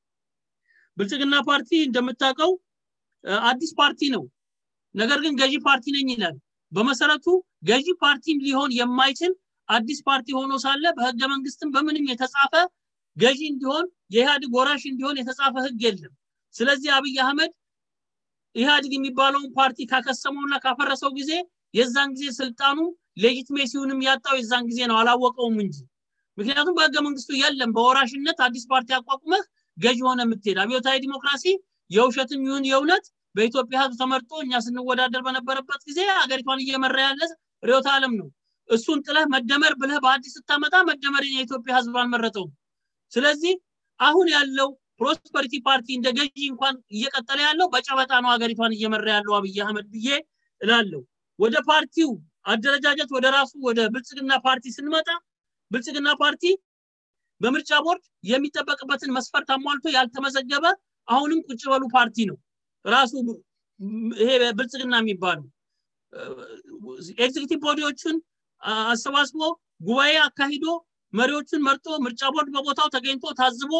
ብልጽግና ፓርቲ እንደምታውቀው አዲስ ፓርቲ ነው ነገር ግን ገዢ ፓርቲ ነኝ ይላል በመሰረቱ ገዢ ፓርቲም ሊሆን የማይችል አዲስ ፓርቲ ሆኖ ሳለ በህገ መንግስትም በምንም የተጻፈ ገዢ እንዲሆን የኢህአዴግ ወራሽ እንዲሆን የተጻፈ ህግ የለም ስለዚህ አብይ አህመድ ኢህአዴግ የሚባለውን ፓርቲ ካከሰመውና ካፈረሰው ጊዜ የዛን ጊዜ ስልጣኑ ሌጂትሜሲውንም ያጣው የዛን ጊዜ ነው አላወቀውም እንጂ ምክንያቱም በህገ መንግስቱ የለም በወራሽነት አዲስ ፓርቲ አቋቁመህ ገዥ ሆነ የምትሄድ አብዮታዊ ዲሞክራሲ የውሸትም ይሁን የእውነት በኢትዮጵያ ህዝብ ተመርጦ እኛ ስንወዳደር በነበረበት ጊዜ ሀገሪቷን እየመራ ያለ ርዕዮተ ዓለም ነው እሱን ጥለህ መደመር ብለህ በአዲስ ስታመጣ መደመር የኢትዮጵያ ህዝብ አልመረጠውም ስለዚህ አሁን ያለው ፕሮስፐሪቲ ፓርቲ እንደ ገዢ እንኳን እየቀጠለ ያለው በጨበጣ ነው ሀገሪቷን እየመራ ያለው አብይ አህመድ ብዬ እላለሁ ወደ ፓርቲው አደረጃጀት ወደ ራሱ ወደ ብልጽግና ፓርቲ ስንመጣ ብልጽግና ፓርቲ በምርጫ ቦርድ የሚጠበቅበትን መስፈርት አሟልቶ ያልተመዘገበ አሁንም ቁጭ በሉ ፓርቲ ነው ራሱ ይሄ ብልጽግና የሚባለው ኤግዚኪቲቭ ቦዲዎችን አሰባስቦ ጉባኤ አካሂዶ መሪዎችን መርጦ ምርጫ ቦርድ በቦታው ተገኝቶ ታዝቦ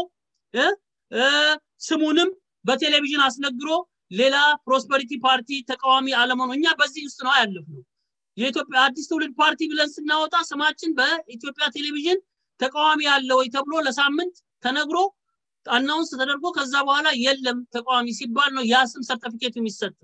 ስሙንም በቴሌቪዥን አስነግሮ ሌላ ፕሮስፐሪቲ ፓርቲ ተቃዋሚ አለመሆኑ እኛ በዚህ ውስጥ ነው ያለፍነው የኢትዮጵያ አዲስ ትውልድ ፓርቲ ብለን ስናወጣ ስማችን በኢትዮጵያ ቴሌቪዥን ተቃዋሚ አለ ወይ ተብሎ ለሳምንት ተነግሮ አናውንስ ተደርጎ ከዛ በኋላ የለም ተቃዋሚ ሲባል ነው ያ ስም ሰርተፊኬቱ የሚሰጥ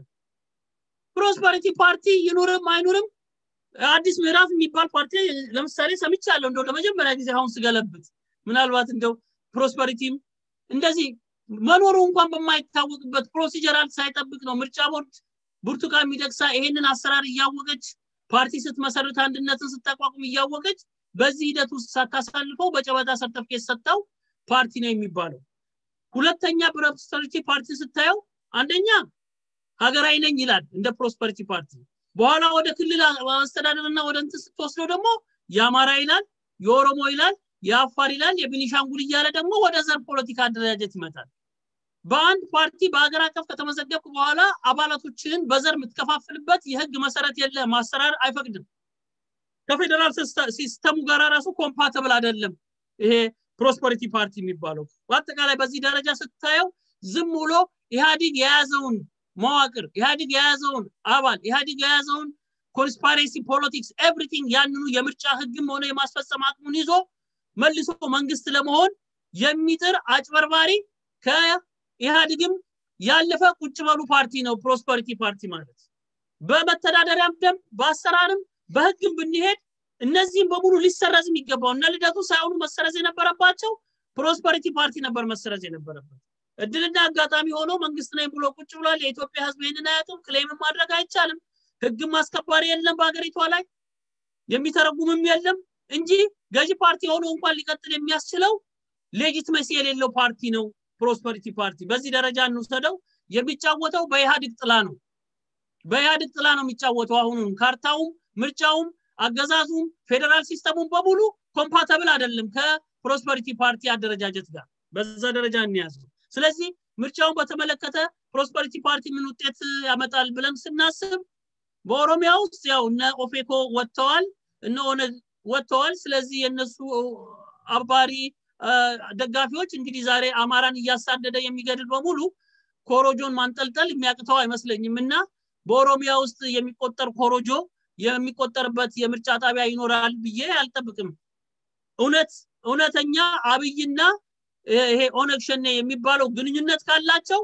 ፕሮስፐሪቲ ፓርቲ ይኑርም አይኑርም አዲስ ምዕራፍ የሚባል ፓርቲ ለምሳሌ ሰምቻለሁ እንደው ለመጀመሪያ ጊዜ አሁን ስገለብት ምናልባት እንደው ፕሮስፐሪቲም እንደዚህ መኖሩ እንኳን በማይታወቅበት ፕሮሲጀራል ሳይጠብቅ ነው ምርጫ ቦርድ ብርቱካን ሚደቅሳ ይሄንን አሰራር እያወቀች ፓርቲ ስትመሰርት አንድነትን ስታቋቁም እያወቀች በዚህ ሂደት ውስጥ ሳታሳልፈው በጨበጣ ሰርተፍኬት ሰጥተው ፓርቲ ነው የሚባለው ሁለተኛ ፕሮስፐሪቲ ፓርቲ ስታየው አንደኛ ሀገራዊ ነኝ ይላል እንደ ፕሮስፐሪቲ ፓርቲ በኋላ ወደ ክልል አስተዳደርና ወደ እንትን ስትወስደው ደግሞ የአማራ ይላል የኦሮሞ ይላል የአፋር ይላል የቢኒሻንጉል እያለ ደግሞ ወደ ዘር ፖለቲካ አደረጃጀት ይመጣል በአንድ ፓርቲ በሀገር አቀፍ ከተመዘገብክ በኋላ አባላቶችን በዘር የምትከፋፍልበት የህግ መሰረት የለ ማሰራር አይፈቅድም ከፌዴራል ሲስተሙ ጋር ራሱ ኮምፓተብል አይደለም ይሄ ፕሮስፐሪቲ ፓርቲ የሚባለው በአጠቃላይ በዚህ ደረጃ ስታየው ዝም ብሎ ኢህአዲግ የያዘውን መዋቅር ኢህአዲግ የያዘውን አባል ኢህአዲግ የያዘውን ኮንስፓሬሲ ፖለቲክስ ኤቭሪቲንግ ያንኑ የምርጫ ህግም ሆነ የማስፈጸም አቅሙን ይዞ መልሶ መንግስት ለመሆን የሚጥር አጭበርባሪ ከኢህአዲግም ያለፈ ቁጭ በሉ ፓርቲ ነው ፕሮስፐሪቲ ፓርቲ ማለት በመተዳደሪያም ደንብ በአሰራርም በህግም ብንሄድ እነዚህም በሙሉ ሊሰረዝ የሚገባው እነ ልደቱ ሳይሆኑ መሰረዝ የነበረባቸው ፕሮስፐሪቲ ፓርቲ ነበር መሰረዝ የነበረበት እድልና አጋጣሚ ሆኖ መንግስት ነኝ ብሎ ቁጭ ብሏል የኢትዮጵያ ህዝብ ይህንን አያውቅም ክሌም ማድረግ አይቻልም ህግም አስከባሪ የለም በሀገሪቷ ላይ የሚተረጉምም የለም እንጂ ገዢ ፓርቲ ሆኖ እንኳን ሊቀጥል የሚያስችለው ሌጂትመሲ የሌለው ፓርቲ ነው ፕሮስፐሪቲ ፓርቲ በዚህ ደረጃ እንውሰደው የሚጫወተው በኢህአዲግ ጥላ ነው በኢህአዲግ ጥላ ነው የሚጫወተው አሁኑም ካርታውም ምርጫውም አገዛዙም ፌዴራል ሲስተሙም በሙሉ ኮምፓተብል አይደለም ከፕሮስፐሪቲ ፓርቲ አደረጃጀት ጋር በዛ ደረጃ እንያዘው ስለዚህ ምርጫውን በተመለከተ ፕሮስፐሪቲ ፓርቲ ምን ውጤት ያመጣል ብለን ስናስብ በኦሮሚያ ውስጥ ያው እነ ኦፌኮ ወጥተዋል እነ ኦነግ ወጥተዋል ስለዚህ የነሱ አባሪ ደጋፊዎች እንግዲህ ዛሬ አማራን እያሳደደ የሚገድል በሙሉ ኮሮጆን ማንጠልጠል የሚያቅተው አይመስለኝም እና በኦሮሚያ ውስጥ የሚቆጠር ኮሮጆ የሚቆጠርበት የምርጫ ጣቢያ ይኖራል ብዬ አልጠብቅም እውነት እውነተኛ አብይና ይሄ ኦነግ ሸኔ የሚባለው ግንኙነት ካላቸው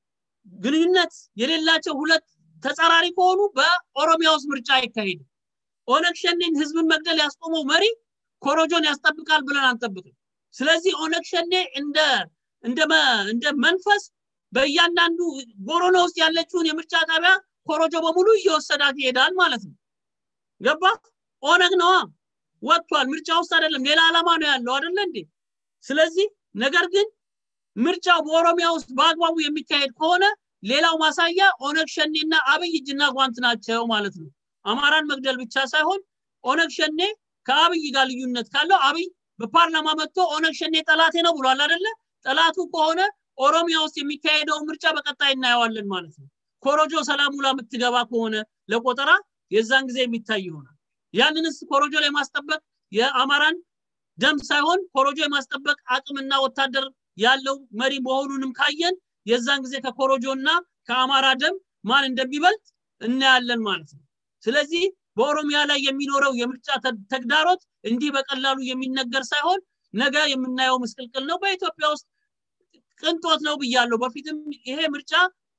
ግንኙነት የሌላቸው ሁለት ተጻራሪ ከሆኑ በኦሮሚያ ውስጥ ምርጫ አይካሄድም ኦነግ ሸኔን ህዝብን መግደል ያስቆመው መሪ ኮሮጆን ያስጠብቃል ብለን አንጠብቅም ስለዚህ ኦነግ ሸኔ እንደ እንደ እንደ መንፈስ በእያንዳንዱ ቦሮኖ ውስጥ ያለችውን የምርጫ ጣቢያ ኮሮጆ በሙሉ እየወሰዳት ይሄዳል ማለት ነው ገባ ኦነግ ነዋ ወጥቷል ምርጫ ውስጥ አይደለም ሌላ ዓላማ ነው ያለው አይደለ እንዴ ስለዚህ ነገር ግን ምርጫው በኦሮሚያ ውስጥ በአግባቡ የሚካሄድ ከሆነ ሌላው ማሳያ ኦነግ ሸኔና አብይ እጅና ጓንት ናቸው ማለት ነው አማራን መግደል ብቻ ሳይሆን ኦነግ ሸኔ ከአብይ ጋር ልዩነት ካለው አብይ በፓርላማ መጥቶ ኦነግ ሸኔ ጠላቴ ነው ብሏል አይደለ ጠላቱ ከሆነ ኦሮሚያ ውስጥ የሚካሄደው ምርጫ በቀጣይ እናየዋለን ማለት ነው ኮሮጆ ሰላሙላ የምትገባ ከሆነ ለቆጠራ የዛን ጊዜ የሚታይ ይሆናል ያንንስ ኮሮጆ ላይ ማስጠበቅ የአማራን ደም ሳይሆን ኮሮጆ የማስጠበቅ አቅምና ወታደር ያለው መሪ መሆኑንም ካየን የዛን ጊዜ ከኮሮጆ እና ከአማራ ደም ማን እንደሚበልጥ እናያለን ማለት ነው ስለዚህ በኦሮሚያ ላይ የሚኖረው የምርጫ ተግዳሮት እንዲህ በቀላሉ የሚነገር ሳይሆን ነገ የምናየው ምስቅልቅል ነው በኢትዮጵያ ውስጥ ቅንጦት ነው ብያለሁ በፊትም ይሄ ምርጫ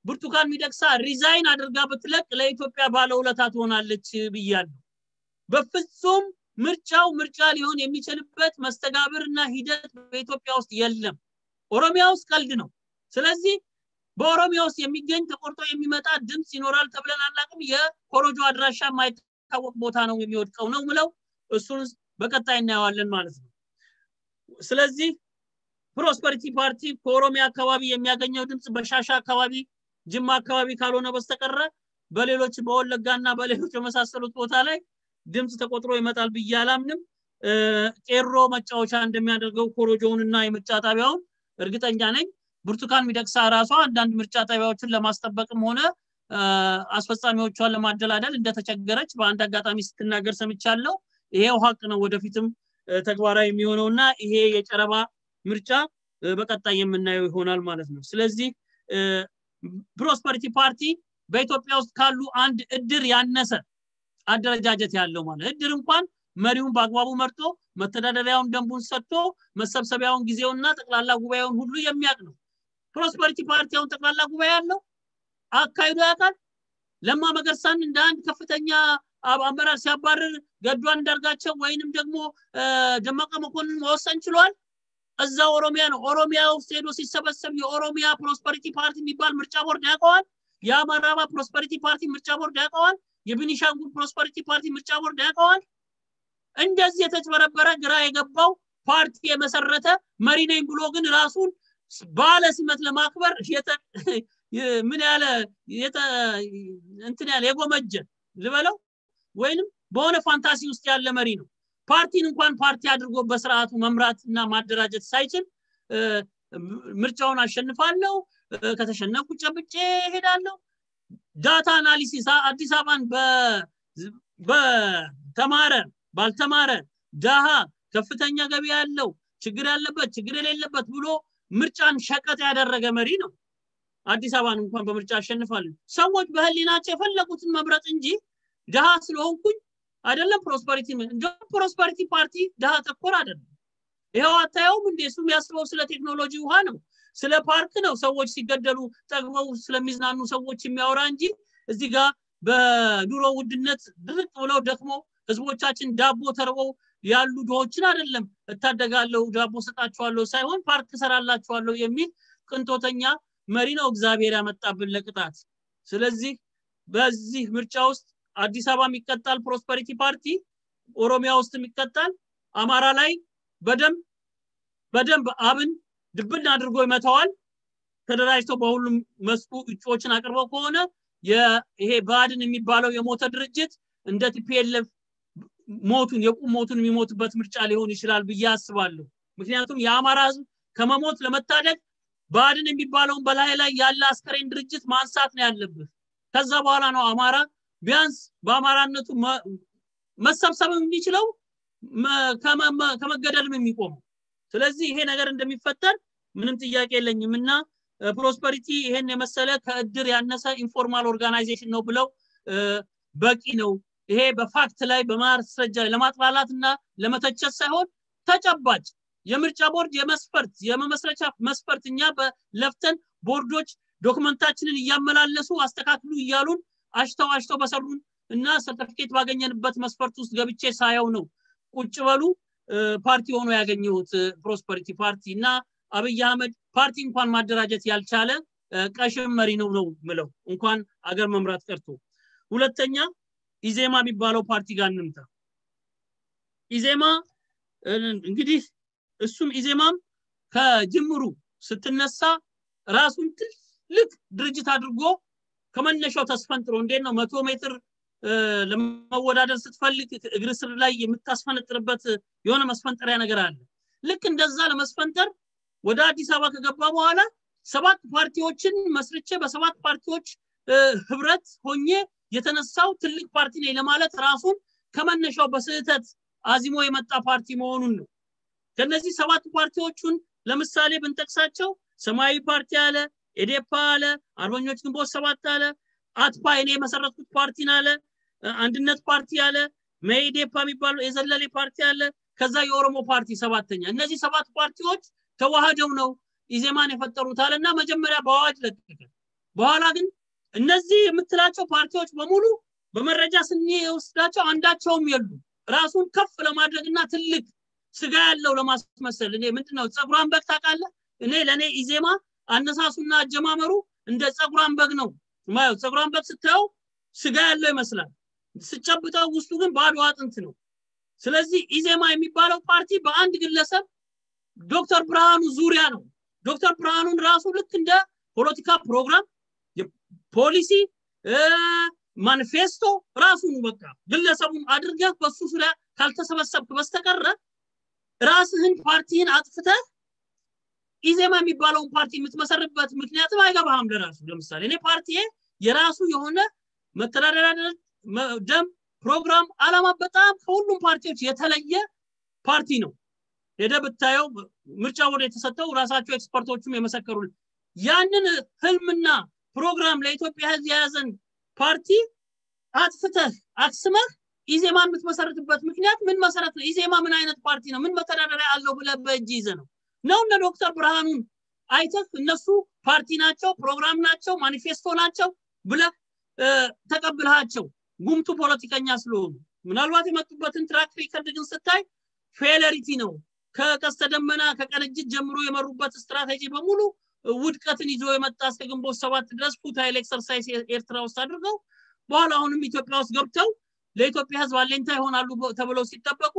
ብርቱካን ሚደቅሳ ሪዛይን አድርጋ ብትለቅ ለኢትዮጵያ ባለውለታ ትሆናለች ብያለሁ። በፍጹም ምርጫው ምርጫ ሊሆን የሚችልበት መስተጋብርና ሂደት በኢትዮጵያ ውስጥ የለም። ኦሮሚያ ውስጥ ቀልድ ነው። ስለዚህ በኦሮሚያ ውስጥ የሚገኝ ተቆርጦ የሚመጣ ድምፅ ይኖራል ተብለን አናውቅም። የኮሮጆ አድራሻ የማይታወቅ ቦታ ነው የሚወድቀው ነው ምለው። እሱን በቀጣይ እናየዋለን ማለት ነው። ስለዚህ ፕሮስፐሪቲ ፓርቲ ከኦሮሚያ አካባቢ የሚያገኘው ድምፅ በሻሻ አካባቢ፣ ጅማ አካባቢ ካልሆነ በስተቀረ በሌሎች በወለጋ እና በሌሎች የመሳሰሉት ቦታ ላይ ድምፅ ተቆጥሮ ይመጣል ብዬ አላምንም። ቄሮ መጫወቻ እንደሚያደርገው ኮሮጆውን እና የምርጫ ጣቢያውን እርግጠኛ ነኝ። ብርቱካን ሚደቅሳ ራሷ አንዳንድ ምርጫ ጣቢያዎችን ለማስጠበቅም ሆነ አስፈጻሚዎቿን ለማደላደል እንደተቸገረች በአንድ አጋጣሚ ስትናገር ሰምቻለሁ። ይሄው ሀቅ ነው፣ ወደፊትም ተግባራዊ የሚሆነው እና ይሄ የጨረባ ምርጫ በቀጣይ የምናየው ይሆናል ማለት ነው። ስለዚህ ፕሮስፐሪቲ ፓርቲ በኢትዮጵያ ውስጥ ካሉ አንድ እድር ያነሰ አደረጃጀት ያለው ማለት እድር እንኳን መሪውን በአግባቡ መርጦ መተዳደሪያውን ደንቡን ሰጥቶ መሰብሰቢያውን ጊዜውና ጠቅላላ ጉባኤውን ሁሉ የሚያውቅ ነው። ፕሮስፐሪቲ ፓርቲ አሁን ጠቅላላ ጉባኤ ያለው አካሂዶ ያውቃል። ለማ መገርሳን እንደ አንድ ከፍተኛ አመራር ሲያባርር ገዱ አንዳርጋቸው ወይንም ደግሞ ደመቀ መኮንን መወሰን ችሏል። እዛ ኦሮሚያ ነው። ኦሮሚያ ውስጥ ሄዶ ሲሰበሰብ የኦሮሚያ ፕሮስፐሪቲ ፓርቲ የሚባል ምርጫ ቦርድ ያውቀዋል። የአማራ ፕሮስፐሪቲ ፓርቲ ምርጫ ቦርድ ያውቀዋል። የቤኒሻንጉል ፕሮስፐሪቲ ፓርቲ ምርጫ ቦርድ ያውቀዋል። እንደዚህ የተጭበረበረ ግራ የገባው ፓርቲ የመሰረተ መሪ ነኝ ብሎ ግን ራሱን ባለ ሲመት ለማክበር ምን ያለ እንትን ያለ የጎመጀ ልበለው ወይንም በሆነ ፋንታሲ ውስጥ ያለ መሪ ነው። ፓርቲን እንኳን ፓርቲ አድርጎ በስርዓቱ መምራት እና ማደራጀት ሳይችል ምርጫውን አሸንፋለሁ፣ ከተሸነፍኩ ጨብጬ ሄዳለሁ። ዳታ አናሊሲስ አዲስ አበባን በተማረ ባልተማረ ዳሃ ከፍተኛ ገቢ ያለው ችግር ያለበት ችግር የሌለበት ብሎ ምርጫን ሸቀጥ ያደረገ መሪ ነው። አዲስ አበባን እንኳን በምርጫ አሸንፋለሁ። ሰዎች በህሊናቸው የፈለጉትን መምረጥ እንጂ ድሃ ስለሆንኩኝ አይደለም ፕሮስፐሪቲ እንዲሁም ፕሮስፐሪቲ ፓርቲ ድሃ ተኮር አይደለም። ይኸው አታየውም እንዴ? እሱ የሚያስበው ስለ ቴክኖሎጂ ውሃ ነው፣ ስለ ፓርክ ነው። ሰዎች ሲገደሉ ጠግበው ስለሚዝናኑ ሰዎች የሚያወራ እንጂ እዚህ ጋር በኑሮ ውድነት ድርቅ ብለው ደክመው ህዝቦቻችን ዳቦ ተርበው ያሉ ድሆችን አይደለም እታደጋለሁ ዳቦ ሰጣችኋለሁ ሳይሆን ፓርክ ሰራላችኋለሁ የሚል ቅንጦተኛ መሪ ነው እግዚአብሔር ያመጣብን ለቅጣት። ስለዚህ በዚህ ምርጫ ውስጥ አዲስ አበባ የሚቀጣል ፕሮስፐሪቲ ፓርቲ፣ ኦሮሚያ ውስጥ የሚቀጣል፣ አማራ ላይ በደንብ በደንብ አብን ድብን አድርጎ ይመታዋል። ተደራጅተው በሁሉም መስኩ እጩዎችን አቅርበው ከሆነ ይሄ ባድን የሚባለው የሞተ ድርጅት እንደ ቲፒኤልኤፍ ሞቱን የቁም ሞቱን የሚሞትበት ምርጫ ሊሆን ይችላል ብዬ አስባለሁ። ምክንያቱም የአማራ ህዝብ ከመሞት ለመታደግ ባድን የሚባለውን በላይ ላይ ያለ አስከሬን ድርጅት ማንሳት ነው ያለብህ። ከዛ በኋላ ነው አማራ ቢያንስ በአማራነቱ መሰብሰብ የሚችለው ከመገደልም የሚቆመው። ስለዚህ ይሄ ነገር እንደሚፈጠር ምንም ጥያቄ የለኝም እና ፕሮስፐሪቲ ይሄን የመሰለ ከእድር ያነሰ ኢንፎርማል ኦርጋናይዜሽን ነው ብለው በቂ ነው። ይሄ በፋክት ላይ በማስረጃ ለማጥላላት እና ለመተቸት ሳይሆን ተጨባጭ የምርጫ ቦርድ የመስፈርት የመመስረቻ መስፈርት እኛ በለፍተን ቦርዶች ዶክመንታችንን እያመላለሱ አስተካክሉ እያሉን አሽተው አሽተው በሰሩን እና ሰርተፊኬት ባገኘንበት መስፈርት ውስጥ ገብቼ ሳየው ነው ቁጭ በሉ ፓርቲ ሆኖ ያገኘሁት ፕሮስፐሪቲ ፓርቲ እና አብይ አህመድ ፓርቲ እንኳን ማደራጀት ያልቻለ ቀሽም መሪ ነው ነው ምለው እንኳን አገር መምራት ቀርቶ ሁለተኛ ኢዜማ የሚባለው ፓርቲ ጋር እንምታ ኢዜማ እንግዲህ እሱም ኢዜማም ከጅምሩ ስትነሳ ራሱን ትልቅ ድርጅት አድርጎ ከመነሻው ተስፈንጥሮ እንዴት ነው መቶ ሜትር ለመወዳደር ስትፈልግ እግር ስር ላይ የምታስፈነጥርበት የሆነ መስፈንጠሪያ ነገር አለ ልክ እንደዛ ለመስፈንጠር ወደ አዲስ አበባ ከገባ በኋላ ሰባት ፓርቲዎችን መስርቼ በሰባት ፓርቲዎች ህብረት ሆኜ የተነሳው ትልቅ ፓርቲ ነኝ ለማለት ራሱን ከመነሻው በስህተት አዚሞ የመጣ ፓርቲ መሆኑን ነው ከነዚህ ሰባት ፓርቲዎቹን ለምሳሌ ብንጠቅሳቸው ሰማያዊ ፓርቲ አለ ኤዴፓ አለ አርበኞች ግንቦት ሰባት አለ አትፓ እኔ የመሰረትኩት ፓርቲን አለ አንድነት ፓርቲ አለ መኢዴፓ የሚባለው የዘለሌ ፓርቲ አለ ከዛ የኦሮሞ ፓርቲ ሰባተኛ እነዚህ ሰባት ፓርቲዎች ተዋህደው ነው ኢዜማን የፈጠሩት አለና መጀመሪያ በአዋጅ ለቀቀ በኋላ ግን እነዚህ የምትላቸው ፓርቲዎች በሙሉ በመረጃ ስንወስዳቸው አንዳቸውም የሉ ራሱን ከፍ ለማድረግና ትልቅ ስጋ ያለው ለማስመሰል እኔ ምንድነው ፀጉሯን በግ ታውቃለህ እኔ ለእኔ ኢዜማ አነሳሱና አጀማመሩ እንደ ፀጉሯን በግ ነው ማየው ፀጉሯን በግ ስታየው ስጋ ያለው ይመስላል ስጨብጠው ውስጡ ግን ባዶ አጥንት ነው ስለዚህ ኢዜማ የሚባለው ፓርቲ በአንድ ግለሰብ ዶክተር ብርሃኑ ዙሪያ ነው ዶክተር ብርሃኑን ራሱ ልክ እንደ ፖለቲካ ፕሮግራም ፖሊሲ ማኒፌስቶ ራሱን በቃ ግለሰቡን አድርገህ በሱ ዙሪያ ካልተሰበሰብክ በስተቀረ ራስህን ፓርቲህን አጥፍተህ ኢዜማ የሚባለውን ፓርቲ የምትመሰርበት ምክንያትም አይገባህም ለራሱ ለምሳሌ እኔ ፓርቲ የራሱ የሆነ መተዳደሪያ ደም ፕሮግራም አላማ በጣም ከሁሉም ፓርቲዎች የተለየ ፓርቲ ነው ሄደ ብታየው ምርጫ ወደ የተሰጠው ራሳቸው ኤክስፐርቶቹም የመሰከሩል ያንን ህልምና ፕሮግራም ለኢትዮጵያ ህዝብ የያዘን ፓርቲ አጥፍተህ አክስመህ ኢዜማ የምትመሰርትበት ምክንያት ምን መሰረት ነው ኢዜማ ምን አይነት ፓርቲ ነው ምን መተዳደሪያ አለው ብለ በእጅ ይዘ ነው ነው እነ ዶክተር ብርሃኑን አይተህ እነሱ ፓርቲ ናቸው ፕሮግራም ናቸው ማኒፌስቶ ናቸው ብለ ተቀብልሃቸው ጉምቱ ፖለቲከኛ ስለሆኑ ምናልባት የመጡበትን ትራክ ሪከርድ ግን ስታይ ፌለሪቲ ነው ከቀስተ ደመና ከቀንጅት ጀምሮ የመሩበት ስትራቴጂ በሙሉ ውድቀትን ይዞ የመጣ እስከ ግንቦት ሰባት ድረስ ፉታይል ኤክሰርሳይዝ ኤርትራ ውስጥ አድርገው በኋላ አሁንም ኢትዮጵያ ውስጥ ገብተው ለኢትዮጵያ ህዝብ አለኝታ ይሆናሉ ተብለው ሲጠበቁ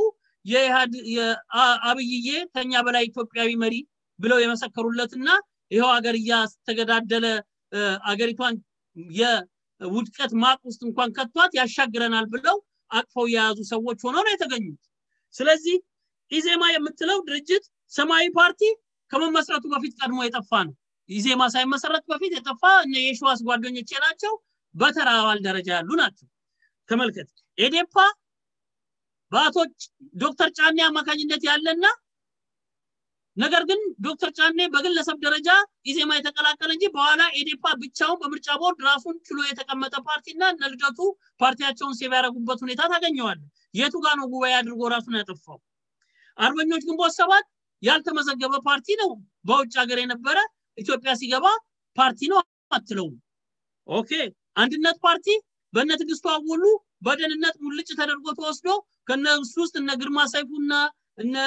የአብይዬ ከኛ በላይ ኢትዮጵያዊ መሪ ብለው የመሰከሩለትና ይኸው ሀገር እያስተገዳደለ አገሪቷን የውድቀት ማቅ ውስጥ እንኳን ከቷት ያሻግረናል ብለው አቅፈው የያዙ ሰዎች ሆነው ነው የተገኙት ስለዚህ ኢዜማ የምትለው ድርጅት ሰማያዊ ፓርቲ ከመመስረቱ በፊት ቀድሞ የጠፋ ነው ኢዜማ ሳይመሰረት በፊት የጠፋ የሸዋስ ጓደኞቼ ናቸው በተራ አባል ደረጃ ያሉ ናቸው ተመልከት ኤዴፓ በአቶ ዶክተር ጫኔ አማካኝነት ያለና ነገር ግን ዶክተር ጫኔ በግለሰብ ደረጃ ኢዜማ የተቀላቀለ እንጂ በኋላ ኤዴፓ ብቻውን በምርጫ ቦርድ ራሱን ችሎ የተቀመጠ ፓርቲና እነ ልደቱ ፓርቲያቸውን ሴቭ ያደረጉበት ሁኔታ ታገኘዋለ የቱ ጋር ነው ጉባኤ አድርጎ ራሱን ያጠፋው አርበኞች ግንቦት ሰባት ያልተመዘገበ ፓርቲ ነው በውጭ ሀገር የነበረ ኢትዮጵያ ሲገባ ፓርቲ ነው አትለውም ኦኬ አንድነት ፓርቲ በእነ ትግስቱ አወሉ በደህንነት ሙልጭ ተደርጎ ተወስዶ ከነሱ ውስጥ እነ ግርማ ሰይፉና እነ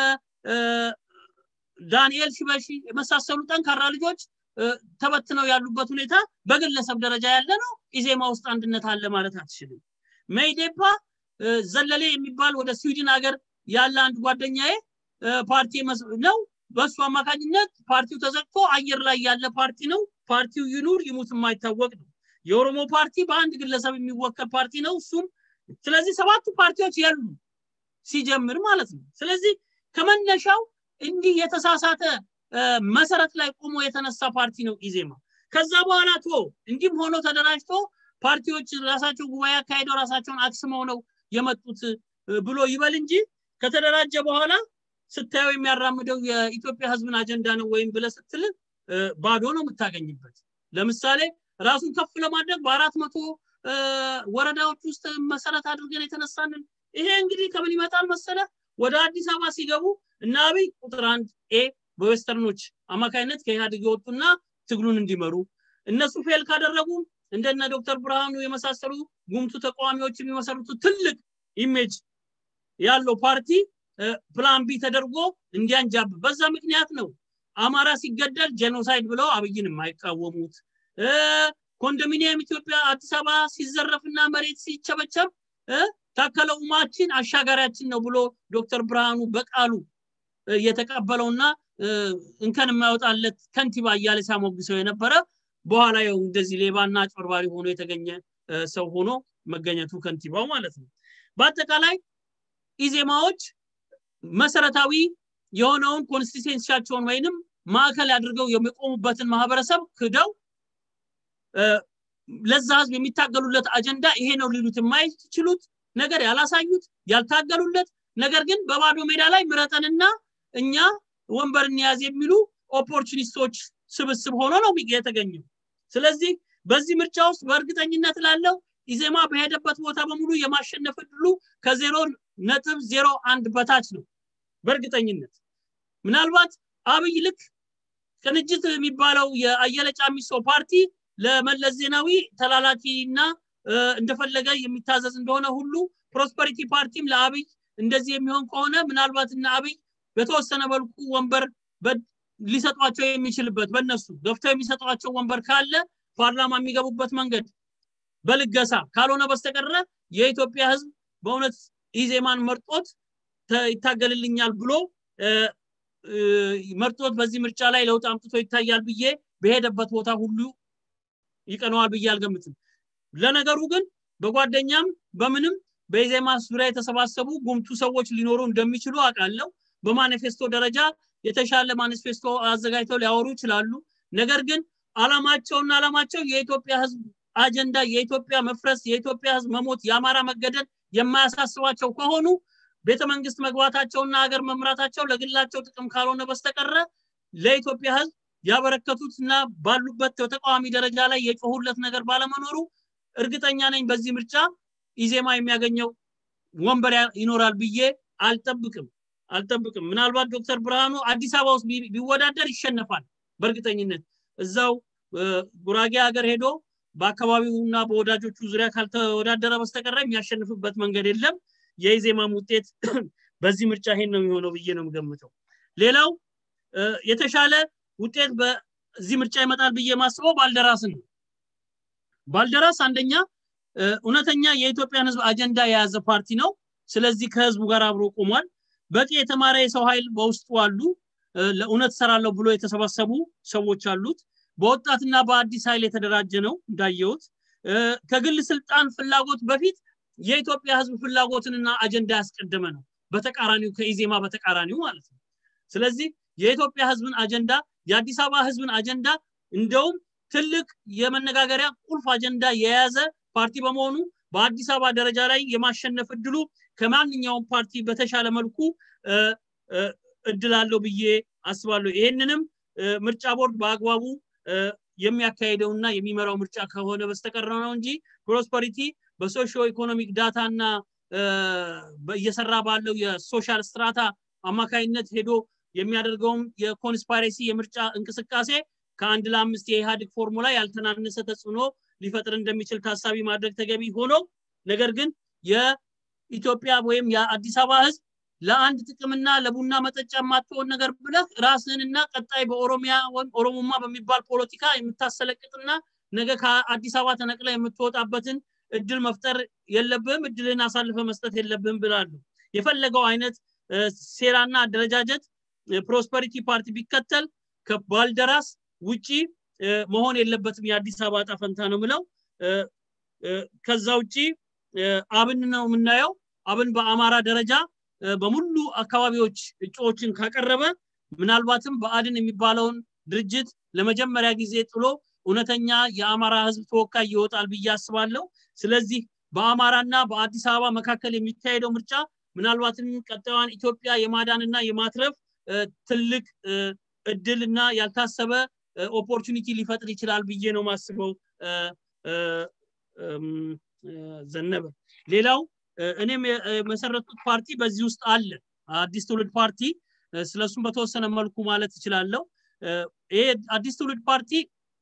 ዳንኤል ሽበሺ የመሳሰሉ ጠንካራ ልጆች ተበትነው ያሉበት ሁኔታ በግለሰብ ደረጃ ያለ ነው ኢዜማ ውስጥ አንድነት አለ ማለት አትችልም መይዴፓ ዘለሌ የሚባል ወደ ስዊድን ሀገር ያለ አንድ ጓደኛዬ ፓርቲ ነው በእሱ አማካኝነት ፓርቲው ተዘግቶ አየር ላይ ያለ ፓርቲ ነው ፓርቲው ይኑር ይሙት የማይታወቅ ነው የኦሮሞ ፓርቲ በአንድ ግለሰብ የሚወከል ፓርቲ ነው እሱም ስለዚህ ሰባቱ ፓርቲዎች ያሉ ሲጀምር ማለት ነው ስለዚህ ከመነሻው እንዲህ የተሳሳተ መሰረት ላይ ቆሞ የተነሳ ፓርቲ ነው ኢዜማ ከዛ በኋላ ቶ እንዲህም ሆኖ ተደራጅቶ ፓርቲዎች ራሳቸው ጉባኤ አካሄደው ራሳቸውን አክስመው ነው የመጡት ብሎ ይበል እንጂ ከተደራጀ በኋላ ስታየው የሚያራምደው የኢትዮጵያ ህዝብን አጀንዳ ነው ወይም ብለ ስትል ባዶ ነው የምታገኝበት ለምሳሌ ራሱን ከፍ ለማድረግ በአራት መቶ ወረዳዎች ውስጥ መሰረት አድርገን የተነሳንን ይሄ እንግዲህ ከምን ይመጣል መሰለ ወደ አዲስ አበባ ሲገቡ እና አብይ ቁጥር አንድ ኤ በዌስተርኖች አማካይነት ከኢህአዴግ የወጡና ትግሉን እንዲመሩ እነሱ ፌል ካደረጉ እንደነ ዶክተር ብርሃኑ የመሳሰሉ ጉምቱ ተቃዋሚዎች የሚመሰሩት ትልቅ ኢሜጅ ያለው ፓርቲ ፕላን ቢ ተደርጎ እንዲያንጃብ በዛ ምክንያት ነው አማራ ሲገደል ጄኖሳይድ ብለው አብይን የማይቃወሙት ኮንዶሚኒየም ኢትዮጵያ አዲስ አበባ ሲዘረፍና መሬት ሲቸበቸብ ታከለ ኡማችን አሻጋሪያችን ነው ብሎ ዶክተር ብርሃኑ በቃሉ የተቀበለውና እንከን የማይወጣለት ከንቲባ እያለ ሲያሞግሰው የነበረ በኋላ ያው እንደዚህ ሌባና አጭበርባሪ ሆኖ የተገኘ ሰው ሆኖ መገኘቱ ከንቲባው ማለት ነው በአጠቃላይ ኢዜማዎች መሰረታዊ የሆነውን ኮንስቲቴንሲያቸውን ወይንም ማዕከል አድርገው የሚቆሙበትን ማህበረሰብ ክደው ለዛ ህዝብ የሚታገሉለት አጀንዳ ይሄ ነው ሊሉት የማይችሉት ነገር ያላሳዩት ያልታገሉለት ነገር ግን በባዶ ሜዳ ላይ ምረጠንና እኛ ወንበር እንያዝ የሚሉ ኦፖርቹኒስቶች ስብስብ ሆኖ ነው የተገኘው ስለዚህ በዚህ ምርጫ ውስጥ በእርግጠኝነት ላለው ኢዜማ በሄደበት ቦታ በሙሉ የማሸነፍ እድሉ ከዜሮ ነጥብ ዜሮ አንድ በታች ነው በእርግጠኝነት ምናልባት አብይ ልክ ቅንጅት የሚባለው የአየለ ጫሚሶ ፓርቲ ለመለስ ዜናዊ ተላላኪና እንደፈለገ የሚታዘዝ እንደሆነ ሁሉ ፕሮስፐሪቲ ፓርቲም ለአብይ እንደዚህ የሚሆን ከሆነ ምናልባት እና አብይ በተወሰነ መልኩ ወንበር ሊሰጧቸው የሚችልበት በእነሱ ገፍተው የሚሰጧቸው ወንበር ካለ ፓርላማ የሚገቡበት መንገድ በልገሳ ካልሆነ በስተቀረ የኢትዮጵያ ህዝብ በእውነት ኢዜማን መርጦት ይታገልልኛል ብሎ መርጦት በዚህ ምርጫ ላይ ለውጥ አምጥቶ ይታያል ብዬ በሄደበት ቦታ ሁሉ ይቀነዋል ብዬ አልገምትም ለነገሩ ግን በጓደኛም በምንም በኢዜማ ዙሪያ የተሰባሰቡ ጉምቱ ሰዎች ሊኖሩ እንደሚችሉ አውቃለሁ በማኒፌስቶ ደረጃ የተሻለ ማኒፌስቶ አዘጋጅተው ሊያወሩ ይችላሉ ነገር ግን አላማቸውና አላማቸው የኢትዮጵያ ህዝብ አጀንዳ የኢትዮጵያ መፍረስ የኢትዮጵያ ህዝብ መሞት የአማራ መገደል የማያሳስባቸው ከሆኑ ቤተ መንግስት መግባታቸውና ሀገር መምራታቸው ለግላቸው ጥቅም ካልሆነ በስተቀረ ለኢትዮጵያ ህዝብ ያበረከቱትና ባሉበት በተቃዋሚ ደረጃ ላይ የጮሁለት ነገር ባለመኖሩ እርግጠኛ ነኝ በዚህ ምርጫ ኢዜማ የሚያገኘው ወንበር ይኖራል ብዬ አልጠብቅም አልጠብቅም ምናልባት ዶክተር ብርሃኑ አዲስ አበባ ውስጥ ቢወዳደር ይሸነፋል በእርግጠኝነት እዛው ጉራጌ ሀገር ሄዶ በአካባቢውና በወዳጆቹ ዙሪያ ካልተወዳደረ በስተቀረ የሚያሸንፍበት መንገድ የለም የኢዜማም ውጤት በዚህ ምርጫ ይሄን ነው የሚሆነው ብዬ ነው የምገምተው ሌላው የተሻለ ውጤት በዚህ ምርጫ ይመጣል ብዬ ማስበው ባልደራስን ነው ባልደራስ አንደኛ እውነተኛ የኢትዮጵያን ህዝብ አጀንዳ የያዘ ፓርቲ ነው ስለዚህ ከህዝቡ ጋር አብሮ ቆሟል በቂ የተማረ የሰው ኃይል በውስጡ አሉ ለእውነት ሰራለሁ ብሎ የተሰባሰቡ ሰዎች አሉት በወጣትና በአዲስ ኃይል የተደራጀ ነው እንዳየሁት ከግል ስልጣን ፍላጎት በፊት የኢትዮጵያ ህዝብ ፍላጎትንና አጀንዳ ያስቀደመ ነው በተቃራኒው ከኢዜማ በተቃራኒው ማለት ነው ስለዚህ የኢትዮጵያ ህዝብን አጀንዳ የአዲስ አበባ ህዝብን አጀንዳ እንደውም ትልቅ የመነጋገሪያ ቁልፍ አጀንዳ የያዘ ፓርቲ በመሆኑ በአዲስ አበባ ደረጃ ላይ የማሸነፍ እድሉ ከማንኛውም ፓርቲ በተሻለ መልኩ እድል አለው ብዬ አስባለሁ ይህንንም ምርጫ ቦርድ በአግባቡ የሚያካሄደውና የሚመራው ምርጫ ከሆነ በስተቀረ ነው እንጂ ፕሮስፐሪቲ በሶሾ ኢኮኖሚክ ዳታ እና እየሰራ ባለው የሶሻል ስትራታ አማካይነት ሄዶ የሚያደርገውም የኮንስፓሬሲ የምርጫ እንቅስቃሴ ከአንድ ለአምስት የኢህአዴግ ፎርሙላ ያልተናነሰ ተጽዕኖ ሊፈጥር እንደሚችል ታሳቢ ማድረግ ተገቢ ሆኖ ነገር ግን የኢትዮጵያ ወይም የአዲስ አበባ ህዝብ ለአንድ ጥቅምና ለቡና መጠጫ የማትሆን ነገር ብለህ ራስህንና ቀጣይ በኦሮሚያ ወይም ኦሮሞማ በሚባል ፖለቲካ የምታሰለቅጥና ነገ ከአዲስ አበባ ተነቅለ የምትወጣበትን እድል መፍጠር የለብህም እድልን አሳልፈ መስጠት የለብህም ብላሉ የፈለገው አይነት ሴራና አደረጃጀት ፕሮስፐሪቲ ፓርቲ ቢከተል ከባልደራስ ውጪ መሆን የለበትም የአዲስ አበባ ዕጣ ፈንታ ነው ምለው ከዛ ውጪ አብን ነው የምናየው አብን በአማራ ደረጃ በሙሉ አካባቢዎች እጩዎችን ካቀረበ ምናልባትም በአድን የሚባለውን ድርጅት ለመጀመሪያ ጊዜ ጥሎ እውነተኛ የአማራ ህዝብ ተወካይ ይወጣል ብዬ አስባለሁ ስለዚህ በአማራና በአዲስ አበባ መካከል የሚካሄደው ምርጫ ምናልባትም ቀጣዩን ኢትዮጵያ የማዳንና የማትረፍ ትልቅ እድል እና ያልታሰበ ኦፖርቹኒቲ ሊፈጥር ይችላል ብዬ ነው ማስበው ዘነበ ሌላው እኔም የመሰረቱት ፓርቲ በዚህ ውስጥ አለ አዲስ ትውልድ ፓርቲ ስለሱም በተወሰነ መልኩ ማለት እችላለሁ ይሄ አዲስ ትውልድ ፓርቲ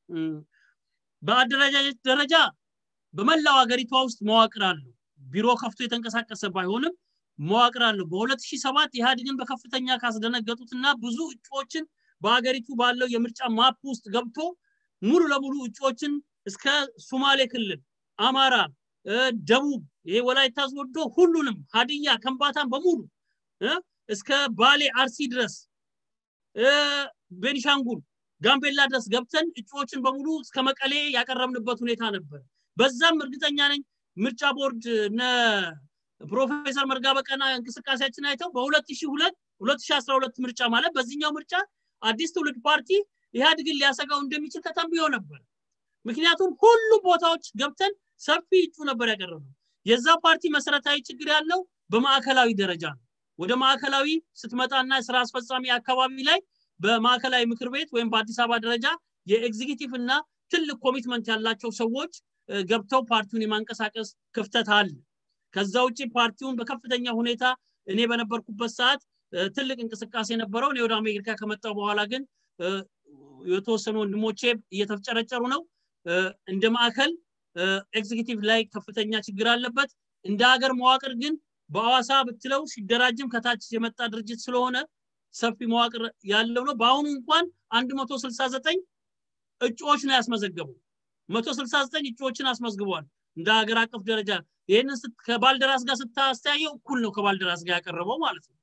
በአደረጃጀት ደረጃ በመላው ሀገሪቷ ውስጥ መዋቅር አለው ቢሮ ከፍቶ የተንቀሳቀሰ ባይሆንም መዋቅር አለው በ2007 ኢህአዴግን በከፍተኛ ካስደነገጡትና ብዙ እጩዎችን በሀገሪቱ ባለው የምርጫ ማፕ ውስጥ ገብቶ ሙሉ ለሙሉ እጩዎችን እስከ ሱማሌ ክልል አማራ ደቡብ ይሄ ወላይታ ወዶ ሁሉንም ሀዲያ ከምባታን በሙሉ እስከ ባሌ አርሲ ድረስ ቤኒሻንጉል ጋምቤላ ድረስ ገብተን እጩዎችን በሙሉ እስከ መቀሌ ያቀረብንበት ሁኔታ ነበር በዛም እርግጠኛ ነኝ ምርጫ ቦርድ እነ ፕሮፌሰር መርጋ በቀና እንቅስቃሴያችን አይተው በ2002 2012 ምርጫ ማለት በዚህኛው ምርጫ አዲስ ትውልድ ፓርቲ ኢህአድግን ሊያሰጋው እንደሚችል ተተንብዮ ነበር ምክንያቱም ሁሉም ቦታዎች ገብተን ሰፊ እጩ ነበር ያቀረበው የዛ ፓርቲ መሰረታዊ ችግር ያለው በማዕከላዊ ደረጃ ነው ወደ ማዕከላዊ ስትመጣና ስራ አስፈጻሚ አካባቢ ላይ በማዕከላዊ ምክር ቤት ወይም በአዲስ አበባ ደረጃ የኤግዚኪቲቭ እና ትልቅ ኮሚትመንት ያላቸው ሰዎች ገብተው ፓርቲውን የማንቀሳቀስ ክፍተት አለ ከዛ ውጭ ፓርቲውን በከፍተኛ ሁኔታ እኔ በነበርኩበት ሰዓት ትልቅ እንቅስቃሴ ነበረው እኔ ወደ አሜሪካ ከመጣው በኋላ ግን የተወሰኑ ወንድሞቼ እየተፍጨረጨሩ ነው እንደ ማዕከል ኤግዚኪቲቭ ላይ ከፍተኛ ችግር አለበት እንደ ሀገር መዋቅር ግን በአዋሳ ብትለው ሲደራጅም ከታች የመጣ ድርጅት ስለሆነ ሰፊ መዋቅር ያለው ነው በአሁኑ እንኳን 169 እጩዎች ነው ያስመዘገቡ 169 እጩዎችን አስመዝግቧል እንደ ሀገር አቀፍ ደረጃ ይህንን ከባልደራስ ጋር ስታስተያየው እኩል ነው ከባልደራስ ጋር ያቀረበው ማለት ነው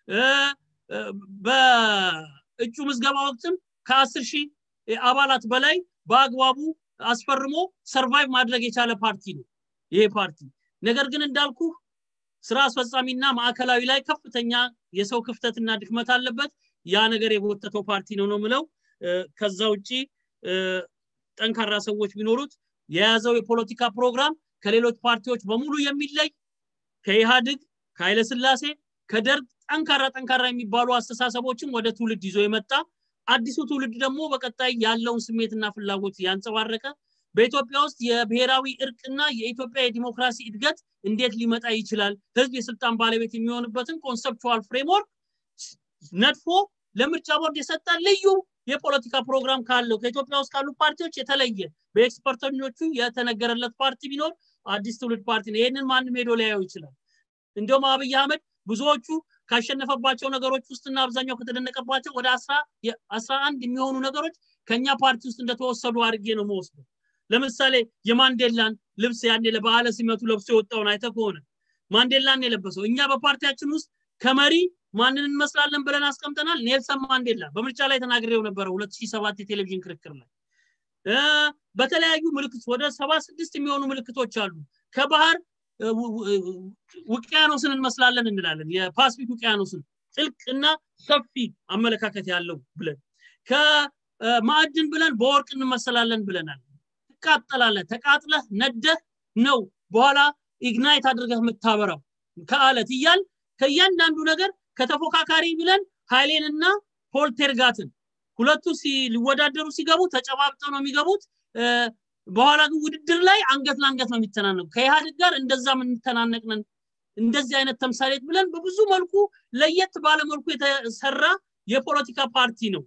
በእጩ ምዝገባ ወቅትም ከአስር ሺህ አባላት በላይ በአግባቡ አስፈርሞ ሰርቫይቭ ማድረግ የቻለ ፓርቲ ነው ይሄ ፓርቲ ነገር ግን እንዳልኩ ስራ አስፈጻሚና ማዕከላዊ ላይ ከፍተኛ የሰው ክፍተትና ድክመት አለበት ያ ነገር የጎተተው ፓርቲ ነው ነው ምለው ከዛ ውጭ ጠንካራ ሰዎች ቢኖሩት የያዘው የፖለቲካ ፕሮግራም ከሌሎች ፓርቲዎች በሙሉ የሚለይ ከኢህአድግ ከኃይለስላሴ ከደርግ ጠንካራ ጠንካራ የሚባሉ አስተሳሰቦችን ወደ ትውልድ ይዞ የመጣ አዲሱ ትውልድ ደግሞ በቀጣይ ያለውን ስሜትና ፍላጎት ያንጸባረቀ በኢትዮጵያ ውስጥ የብሔራዊ እርቅና የኢትዮጵያ የዲሞክራሲ እድገት እንዴት ሊመጣ ይችላል ህዝብ የስልጣን ባለቤት የሚሆንበትን ኮንሰፕቹዋል ፍሬምወርክ ነድፎ ለምርጫ ቦርድ የሰጠ ልዩ የፖለቲካ ፕሮግራም ካለው ከኢትዮጵያ ውስጥ ካሉ ፓርቲዎች የተለየ በኤክስፐርተኞቹ የተነገረለት ፓርቲ ቢኖር አዲስ ትውልድ ፓርቲ ነው ይህንን ማንም ሄዶ ሊያየው ይችላል እንዲሁም አብይ አህመድ ብዙዎቹ ካሸነፈባቸው ነገሮች ውስጥና አብዛኛው ከተደነቀባቸው ወደ አስራ አንድ የሚሆኑ ነገሮች ከኛ ፓርቲ ውስጥ እንደተወሰዱ አድርጌ ነው መወስደው ለምሳሌ የማንዴላን ልብስ ያኔ ለበዓለ ሲመቱ ለብሶ የወጣውን አይተ ከሆነ ማንዴላን የለበሰው እኛ በፓርቲያችን ውስጥ ከመሪ ማንን እንመስላለን ብለን አስቀምጠናል ኔልሰን ማንዴላ በምርጫ ላይ ተናግሬው ነበረ 2007 የቴሌቪዥን ክርክር ላይ በተለያዩ ምልክት ወደ ሰባ ስድስት የሚሆኑ ምልክቶች አሉ ከባህር ውቅያኖስን እንመስላለን እንላለን የፓስፊክ ውቅያኖስን ጥልቅና ሰፊ አመለካከት ያለው ብለን ከማዕድን ብለን በወርቅ እንመሰላለን ብለናል ትቃጠላለህ ተቃጥለህ ነደህ ነው በኋላ ኢግናይት አድርገህ የምታበራው ከአለት እያል ከእያንዳንዱ ነገር ከተፎካካሪ ብለን ኃይሌንና ፖልቴርጋትን ሁለቱ ሊወዳደሩ ሲገቡ ተጨባብጠው ነው የሚገቡት በኋላ ግን ውድድር ላይ አንገት ለአንገት ነው የሚተናነቁ ከኢህአዴግ ጋር እንደዛ የምንተናነቅ ነን እንደዚህ አይነት ተምሳሌት ብለን በብዙ መልኩ ለየት ባለ መልኩ የተሰራ የፖለቲካ ፓርቲ ነው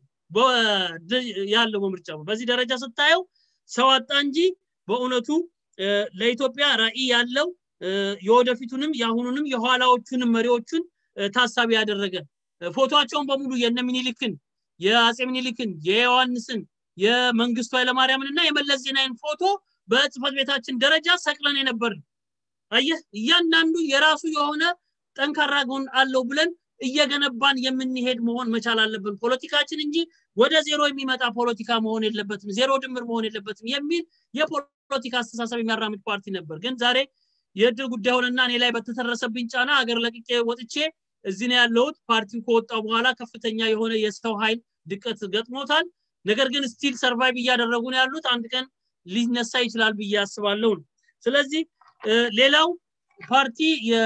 ያለው በምርጫ በዚህ ደረጃ ስታየው ሰው አጣ እንጂ በእውነቱ ለኢትዮጵያ ራዕይ ያለው የወደፊቱንም የአሁኑንም የኋላዎቹንም መሪዎቹን ታሳቢ ያደረገ ፎቶቸውን በሙሉ የነ ሚኒሊክን የአጼ ሚኒሊክን የዮሐንስን የመንግስቱ ኃይለማርያምን እና የመለስ ዜናዊን ፎቶ በጽህፈት ቤታችን ደረጃ ሰቅለን የነበርን አየህ እያንዳንዱ የራሱ የሆነ ጠንካራ ጎን አለው ብለን እየገነባን የምንሄድ መሆን መቻል አለብን ፖለቲካችን እንጂ ወደ ዜሮ የሚመጣ ፖለቲካ መሆን የለበትም ዜሮ ድምር መሆን የለበትም የሚል የፖለቲካ አስተሳሰብ የሚያራምድ ፓርቲ ነበር ግን ዛሬ የእድል ጉዳይ ሆነና እኔ ላይ በተተረሰብኝ ጫና አገር ለቅቄ ወጥቼ እዚህ ነው ያለሁት ፓርቲው ከወጣው በኋላ ከፍተኛ የሆነ የሰው ኃይል ድቀት ገጥሞታል ነገር ግን ስቲል ሰርቫይቭ እያደረጉ ነው ያሉት አንድ ቀን ሊነሳ ይችላል ብዬ አስባለሁ ነው ስለዚህ ሌላው ፓርቲ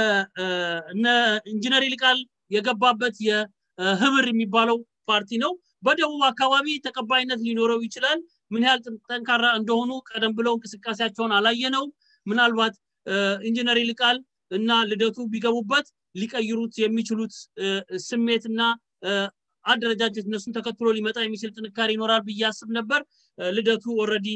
እነ ኢንጂነር ይልቃል የገባበት የህብር የሚባለው ፓርቲ ነው በደቡብ አካባቢ ተቀባይነት ሊኖረው ይችላል ምን ያህል ጠንካራ እንደሆኑ ቀደም ብለው እንቅስቃሴያቸውን አላየነው ምናልባት ኢንጂነር ይልቃል እና ልደቱ ቢገቡበት ሊቀይሩት የሚችሉት ስሜትና አደረጃጀት እነሱን ተከትሎ ሊመጣ የሚችል ጥንካሬ ይኖራል ብዬ አስብ ነበር ልደቱ ኦረዲ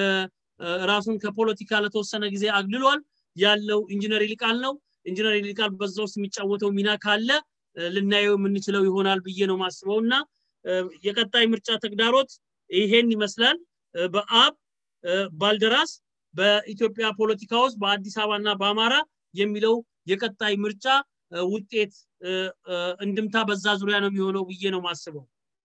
ራሱን ከፖለቲካ ለተወሰነ ጊዜ አግልሏል ያለው ኢንጂነር ይልቃል ነው ኢንጂነር ይልቃል በዛ ውስጥ የሚጫወተው ሚና ካለ ልናየው የምንችለው ይሆናል ብዬ ነው ማስበው እና የቀጣይ ምርጫ ተግዳሮት ይሄን ይመስላል በአብ ባልደራስ በኢትዮጵያ ፖለቲካ ውስጥ በአዲስ አበባ እና በአማራ የሚለው የቀጣይ ምርጫ ውጤት እንድምታ በዛ ዙሪያ ነው የሚሆነው ብዬ ነው ማስበው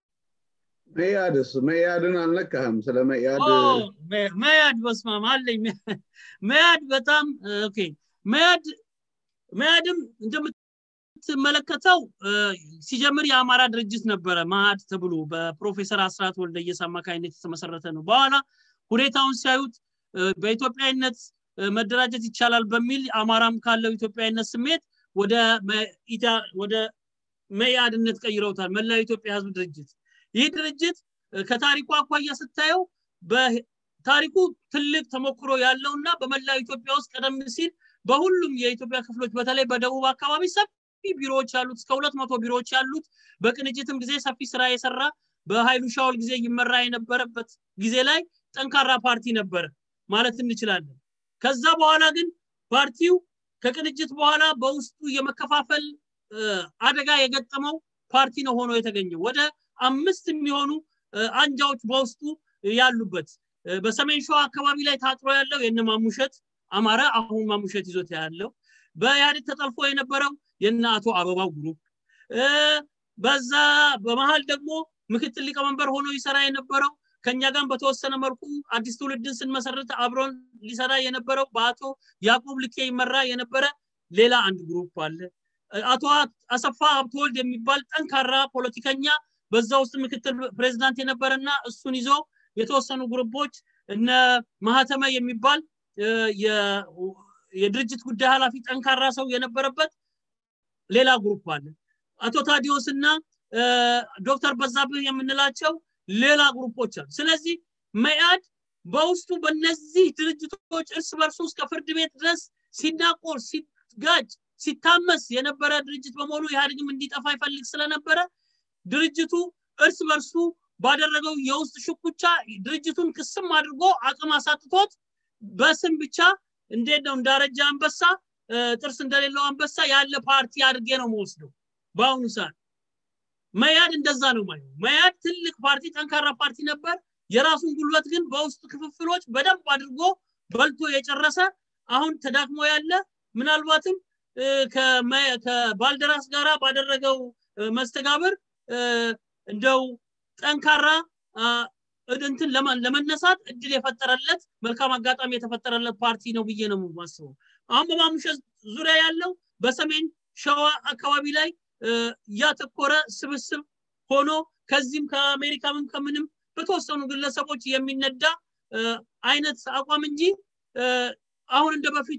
መያድስ መያድን አልነካህም ስለ መያድ መያድ በስማም አለኝ መያድ በጣም ኦኬ መያድ መያድም እንደምትመለከተው ሲጀምር የአማራ ድርጅት ነበረ ማዕድ ተብሎ በፕሮፌሰር አስራት ወልደየስ አማካኝነት የተመሰረተ ነው በኋላ ሁኔታውን ሲያዩት በኢትዮጵያዊነት መደራጀት ይቻላል በሚል አማራም ካለው ኢትዮጵያዊነት ስሜት ወደ ወደ መያድነት ቀይረውታል መላው ኢትዮጵያ ህዝብ ድርጅት ይህ ድርጅት ከታሪኩ አኳያ ስታየው በታሪኩ ትልቅ ተሞክሮ ያለውና በመላው ኢትዮጵያ ውስጥ ቀደም ሲል በሁሉም የኢትዮጵያ ክፍሎች በተለይ በደቡብ አካባቢ ሰፊ ቢሮዎች ያሉት እስከ ሁለት መቶ ቢሮዎች ያሉት በቅንጅትም ጊዜ ሰፊ ስራ የሰራ በኃይሉ ሻውል ጊዜ ይመራ የነበረበት ጊዜ ላይ ጠንካራ ፓርቲ ነበረ ማለት እንችላለን ከዛ በኋላ ግን ፓርቲው ከቅንጅት በኋላ በውስጡ የመከፋፈል አደጋ የገጠመው ፓርቲ ነው ሆኖ የተገኘው ወደ አምስት የሚሆኑ አንጃዎች በውስጡ ያሉበት በሰሜን ሸዋ አካባቢ ላይ ታጥሮ ያለው የነ ማሙሸት አማረ አሁን ማሙሸት ይዞት ያለው በኢህአዴግ ተጠልፎ የነበረው የነ አቶ አበባው ግሩፕ በዛ በመሀል ደግሞ ምክትል ሊቀመንበር ሆኖ ይሰራ የነበረው ከኛ ጋር በተወሰነ መልኩ አዲስ ትውልድን ስንመሰረት አብሮን ሊሰራ የነበረው በአቶ ያዕቆብ ልኬ ይመራ የነበረ ሌላ አንድ ግሩፕ አለ አቶ አሰፋ ሀብተወልድ የሚባል ጠንካራ ፖለቲከኛ በዛ ውስጥ ምክትል ፕሬዚዳንት የነበረና እሱን ይዞ የተወሰኑ ግሩፖች እነ ማህተመ የሚባል የድርጅት ጉዳይ ኃላፊ ጠንካራ ሰው የነበረበት ሌላ ግሩፕ አለ አቶ ታዲዮስ እና ዶክተር በዛብህ የምንላቸው ሌላ ግሩፖች አሉ ስለዚህ መያድ በውስጡ በእነዚህ ድርጅቶች እርስ በርሱ እስከ ፍርድ ቤት ድረስ ሲናቆር ሲጋጭ ሲታመስ የነበረ ድርጅት በመሆኑ ኢህአዴግም እንዲጠፋ ይፈልግ ስለነበረ ድርጅቱ እርስ በርሱ ባደረገው የውስጥ ሽኩቻ ድርጅቱን ክስም አድርጎ አቅም አሳጥቶት በስም ብቻ እንዴት ነው እንዳረጃ አንበሳ ጥርስ እንደሌለው አንበሳ ያለ ፓርቲ አድርጌ ነው መወስደው በአሁኑ ሰዓት መያድ እንደዛ ነው ማለት መያድ ትልቅ ፓርቲ ጠንካራ ፓርቲ ነበር የራሱን ጉልበት ግን በውስጥ ክፍፍሎች በደንብ አድርጎ በልቶ የጨረሰ አሁን ተዳክሞ ያለ ምናልባትም ከባልደራስ ጋራ ባደረገው መስተጋብር እንደው ጠንካራ እንትን ለመነሳት እድል የፈጠረለት መልካም አጋጣሚ የተፈጠረለት ፓርቲ ነው ብዬ ነው ማስበው አሁን በማሙሸት ዙሪያ ያለው በሰሜን ሸዋ አካባቢ ላይ ያተኮረ ስብስብ ሆኖ ከዚህም ከአሜሪካም ከምንም በተወሰኑ ግለሰቦች የሚነዳ አይነት አቋም እንጂ አሁን እንደ በፊቱ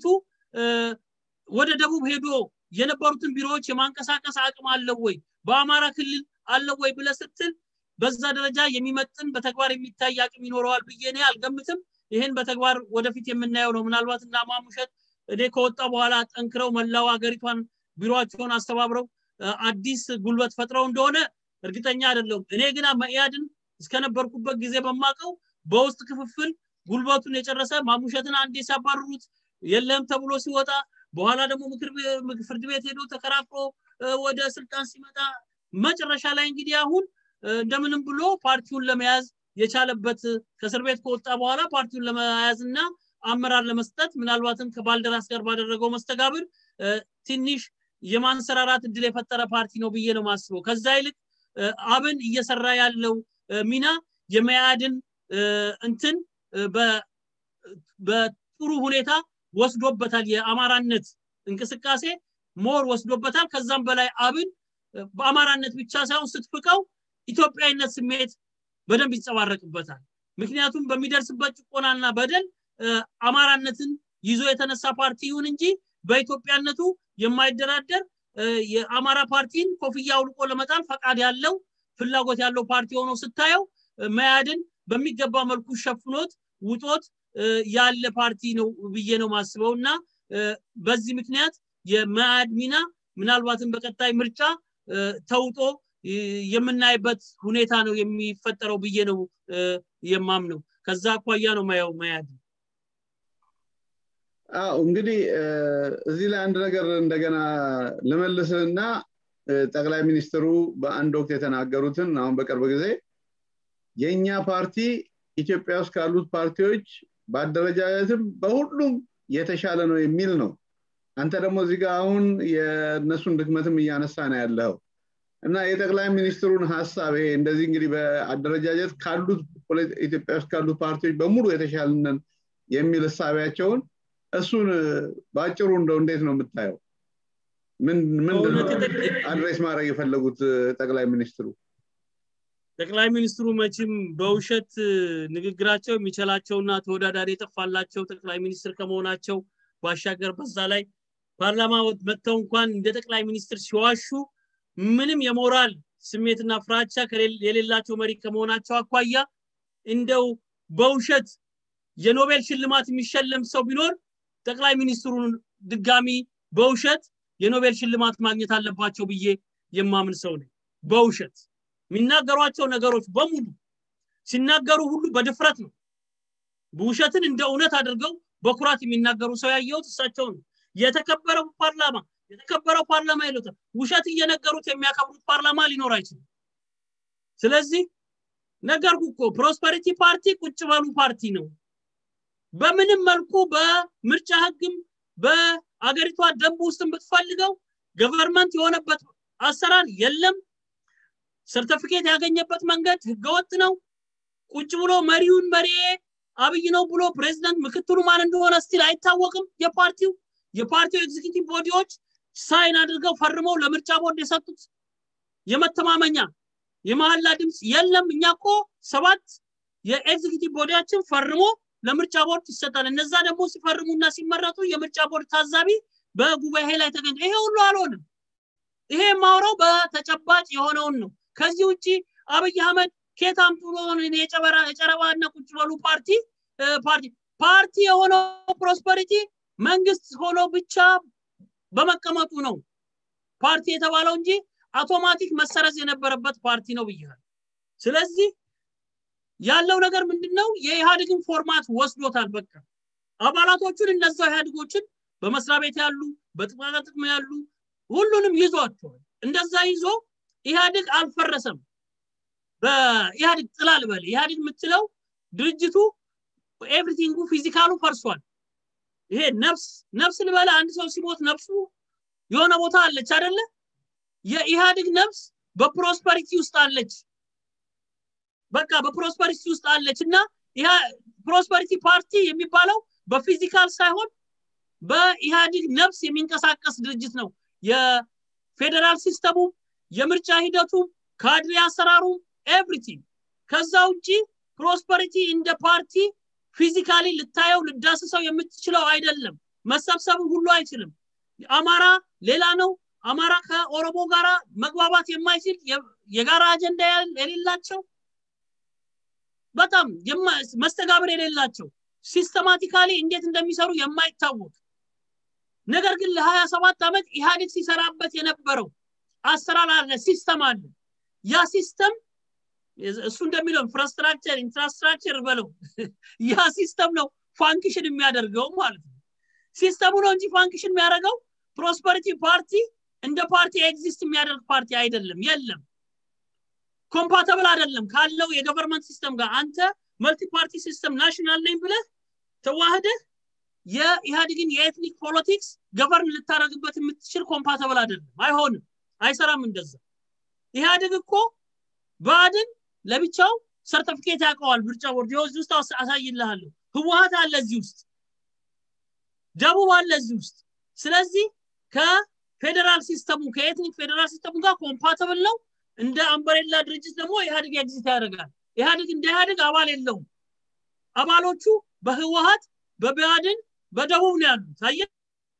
ወደ ደቡብ ሄዶ የነበሩትን ቢሮዎች የማንቀሳቀስ አቅም አለው ወይ በአማራ ክልል አለው ወይ ብለ ስትል በዛ ደረጃ የሚመጥን በተግባር የሚታይ አቅም ይኖረዋል ብዬ እኔ አልገምትም ይህን በተግባር ወደፊት የምናየው ነው ምናልባት እና ማሙሸት እኔ ከወጣ በኋላ ጠንክረው መላው ሀገሪቷን ቢሮቸውን አስተባብረው አዲስ ጉልበት ፈጥረው እንደሆነ እርግጠኛ አይደለሁም እኔ ግን መኢያድን እስከነበርኩበት ጊዜ በማቀው በውስጥ ክፍፍል ጉልበቱን የጨረሰ ማሙሸትን አንዴ ሲያባርሩት የለም ተብሎ ሲወጣ በኋላ ደግሞ ምክር ፍርድ ቤት ሄዶ ተከራክሮ ወደ ስልጣን ሲመጣ መጨረሻ ላይ እንግዲህ አሁን እንደምንም ብሎ ፓርቲውን ለመያዝ የቻለበት ከእስር ቤት ከወጣ በኋላ ፓርቲውን ለመያዝ እና አመራር ለመስጠት ምናልባትም ከባልደራስ ጋር ባደረገው መስተጋብር ትንሽ የማንሰራራት እድል የፈጠረ ፓርቲ ነው ብዬ ነው ማስበው ከዛ ይልቅ አብን እየሰራ ያለው ሚና የመያድን እንትን በጥሩ ሁኔታ ወስዶበታል የአማራነት እንቅስቃሴ ሞር ወስዶበታል ከዛም በላይ አብን በአማራነት ብቻ ሳይሆን ስትፍቀው ኢትዮጵያዊነት ስሜት በደንብ ይንጸባረቅበታል ምክንያቱም በሚደርስበት ጭቆናና በደል አማራነትን ይዞ የተነሳ ፓርቲ ይሁን እንጂ በኢትዮጵያነቱ የማይደራደር የአማራ ፓርቲን ኮፍያ አውልቆ ለመጣል ፈቃድ ያለው ፍላጎት ያለው ፓርቲ ሆኖ ስታየው መያድን በሚገባ መልኩ ሸፍኖት ውጦት ያለ ፓርቲ ነው ብዬ ነው ማስበው እና በዚህ ምክንያት የመያድ ሚና ምናልባትም በቀጣይ ምርጫ ተውጦ የምናይበት ሁኔታ ነው የሚፈጠረው ብዬ ነው የማምነው ከዛ አኳያ ነው ማየው መያድ አዎ እንግዲህ እዚህ ላይ አንድ ነገር እንደገና ልመልስና ጠቅላይ ሚኒስትሩ በአንድ ወቅት የተናገሩትን አሁን በቅርብ ጊዜ የእኛ ፓርቲ ኢትዮጵያ ውስጥ ካሉት ፓርቲዎች በአደረጃጀትም በሁሉም የተሻለ ነው የሚል ነው አንተ ደግሞ እዚህ ጋር አሁን የእነሱን ድክመትም እያነሳ ነው ያለው እና የጠቅላይ ሚኒስትሩን ሀሳብ ይሄ እንደዚህ እንግዲህ በአደረጃጀት ካሉት ኢትዮጵያ ውስጥ ካሉት ፓርቲዎች በሙሉ የተሻልነን የሚል እሳቢያቸውን እሱን በአጭሩ እንደው እንዴት ነው የምታየው ምንድን አድሬስ ማድረግ የፈለጉት ጠቅላይ ሚኒስትሩ ጠቅላይ ሚኒስትሩ መቼም በውሸት ንግግራቸው የሚችላቸውና ተወዳዳሪ የጠፋላቸው ጠቅላይ ሚኒስትር ከመሆናቸው ባሻገር በዛ ላይ ፓርላማ መጥተው እንኳን እንደ ጠቅላይ ሚኒስትር ሲዋሹ ምንም የሞራል ስሜትና ፍራቻ የሌላቸው መሪ ከመሆናቸው አኳያ እንደው በውሸት የኖቤል ሽልማት የሚሸለም ሰው ቢኖር ጠቅላይ ሚኒስትሩን ድጋሚ በውሸት የኖቤል ሽልማት ማግኘት አለባቸው ብዬ የማምን ሰው ነኝ በውሸት የሚናገሯቸው ነገሮች በሙሉ ሲናገሩ ሁሉ በድፍረት ነው ውሸትን እንደ እውነት አድርገው በኩራት የሚናገሩ ሰው ያየሁት እሳቸው ነው። የተከበረው ፓርላማ የተከበረው ፓርላማ ይሉታል። ውሸት እየነገሩት የሚያከብሩት ፓርላማ ሊኖር አይችልም። ስለዚህ ነገርኩ እኮ ፕሮስፐሪቲ ፓርቲ ቁጭ በሉ ፓርቲ ነው። በምንም መልኩ በምርጫ ህግም በአገሪቷ ደንብ ውስጥ ብትፈልገው ገቨርንመንት የሆነበት አሰራር የለም። ሰርተፊኬት ያገኘበት መንገድ ህገወጥ ነው። ቁጭ ብሎ መሪውን መሪ አብይ ነው ብሎ ፕሬዚደንት ምክትሉ ማን እንደሆነ ስቲል አይታወቅም። የፓርቲው የፓርቲው ኤግዚኪቲቭ ቦዲዎች ሳይን አድርገው ፈርመው ለምርጫ ቦርድ የሰጡት የመተማመኛ የመሀላ ድምፅ የለም። እኛ እኮ ሰባት የኤግዚኪቲቭ ቦዲያችን ፈርሞ ለምርጫ ቦርድ ይሰጣል። እነዛ ደግሞ ሲፈርሙና ሲመረጡ የምርጫ ቦርድ ታዛቢ በጉባኤ ላይ ተገኝቶ ይሄ ሁሉ አልሆንም። ይሄ የማውራው በተጨባጭ የሆነውን ነው። ከዚህ ውጭ አብይ አህመድ ኬት አምጥቶ የጨበራ የጨረባ እና ቁጭ በሉ ፓርቲ ፓርቲ ፓርቲ የሆነው ፕሮስፐሪቲ መንግስት ሆኖ ብቻ በመቀመጡ ነው ፓርቲ የተባለው እንጂ አውቶማቲክ መሰረዝ የነበረበት ፓርቲ ነው ብያል። ስለዚህ ያለው ነገር ምንድን ነው? የኢህአዴግን ፎርማት ወስዶታል። በቃ አባላቶቹን እነዛው ኢህአዴጎችን በመስሪያ ቤት ያሉ በጥቅማ ጥቅም ያሉ ሁሉንም ይዟቸዋል። እንደዛ ይዞ ኢህአዴግ አልፈረሰም። በኢህአዴግ ጥላ ልበል ኢህአዴግ የምትለው ድርጅቱ ኤቭሪቲንጉ ፊዚካሉ ፈርሷል። ይሄ ነፍስ ነፍስ ልበለ አንድ ሰው ሲሞት ነፍሱ የሆነ ቦታ አለች አይደለ? የኢህአዴግ ነፍስ በፕሮስፐሪቲ ውስጥ አለች። በቃ በፕሮስፐሪቲ ውስጥ አለች እና ፕሮስፐሪቲ ፓርቲ የሚባለው በፊዚካል ሳይሆን በኢህአዴግ ነፍስ የሚንቀሳቀስ ድርጅት ነው። የፌዴራል ሲስተሙ፣ የምርጫ ሂደቱ፣ ካድሬ አሰራሩ፣ ኤቭሪቲንግ። ከዛ ውጭ ፕሮስፐሪቲ እንደ ፓርቲ ፊዚካሊ ልታየው ልዳስሰው የምትችለው አይደለም። መሰብሰብ ሁሉ አይችልም። አማራ ሌላ ነው። አማራ ከኦሮሞ ጋራ መግባባት የማይችል የጋራ አጀንዳ የሌላቸው በጣም መስተጋብር የሌላቸው ሲስተማቲካሊ እንዴት እንደሚሰሩ የማይታወቅ ነገር ግን ለሀያ ሰባት ዓመት ኢህአዴግ ሲሰራበት የነበረው አሰራር አለ፣ ሲስተም አለ። ያ ሲስተም እሱ እንደሚለው ኢንፍራስትራክቸር ኢንፍራስትራክቸር በለው ያ ሲስተም ነው ፋንክሽን የሚያደርገው ማለት ነው። ሲስተሙ ነው እንጂ ፋንክሽን የሚያደርገው ፕሮስፐሪቲ ፓርቲ እንደ ፓርቲ ኤግዚስት የሚያደርግ ፓርቲ አይደለም፣ የለም። ኮምፓተብል አይደለም ካለው የገቨርንመንት ሲስተም ጋር አንተ መልቲ ፓርቲ ሲስተም ናሽናል ነኝ ብለህ ተዋህደህ የኢህአዴግን የኤትኒክ ፖለቲክስ ገቨርን ልታደረግበት የምትችል ኮምፓተብል አይደለም፣ አይሆንም፣ አይሰራም። እንደዛ ኢህአዴግ እኮ ብአዴን ለብቻው ሰርተፊኬት ያውቀዋል። ምርጫ ቦርድ እዚህ ውስጥ አሳይልሃለሁ። ህወሀት አለ እዚህ ውስጥ፣ ደቡብ አለ እዚህ ውስጥ። ስለዚህ ከፌዴራል ሲስተሙ ከኤትኒክ ፌዴራል ሲስተሙ ጋር ኮምፓተብል ነው። እንደ አምበሬላ ድርጅት ደግሞ ኢህአዴግ ኤግዚስት ያደርጋል። ኢህአዴግ እንደ ኢህአዴግ አባል የለውም። አባሎቹ በህወሀት በብአዴን በደቡብ ነው ያሉት። አየህ፣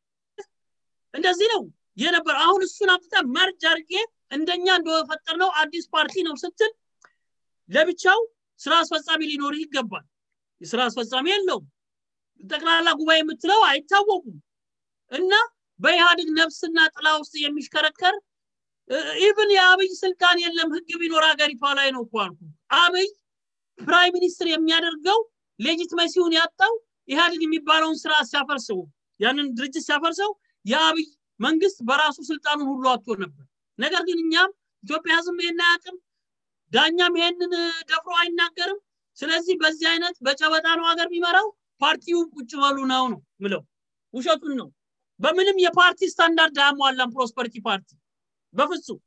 እንደዚህ ነው የነበር። አሁን እሱን አምጥተህ መርጅ አድርጌ እንደኛ እንደፈጠር ነው አዲስ ፓርቲ ነው ስትል ለብቻው ስራ አስፈጻሚ ሊኖር ይገባል። የስራ አስፈጻሚ የለውም። ጠቅላላ ጉባኤ የምትለው አይታወቁም እና በኢህአዴግ ነፍስና ጥላ ውስጥ የሚሽከረከር ኢቭን የአብይ ስልጣን የለም። ህግ ቢኖር ሀገሪቷ ላይ ነው እኮ አልኩ። አብይ ፕራይም ሚኒስትር የሚያደርገው ሌጂትመሲውን ያጣው ኢህአዴግ የሚባለውን ስራ ሲያፈርሰው ያንን ድርጅት ሲያፈርሰው የአብይ መንግስት በራሱ ስልጣኑን ሁሉ አጥቶ ነበር። ነገር ግን እኛም ኢትዮጵያ ህዝብ ይሄን አያውቅም፣ ዳኛም ይሄንን ደፍሮ አይናገርም። ስለዚህ በዚህ አይነት በጨበጣ ነው ሀገር የሚመራው። ፓርቲው ቁጭ በሉ ነው ነው ምለው፣ ውሸቱን ነው። በምንም የፓርቲ ስታንዳርድ አያሟላም ፕሮስፐሪቲ ፓርቲ በፍጹም።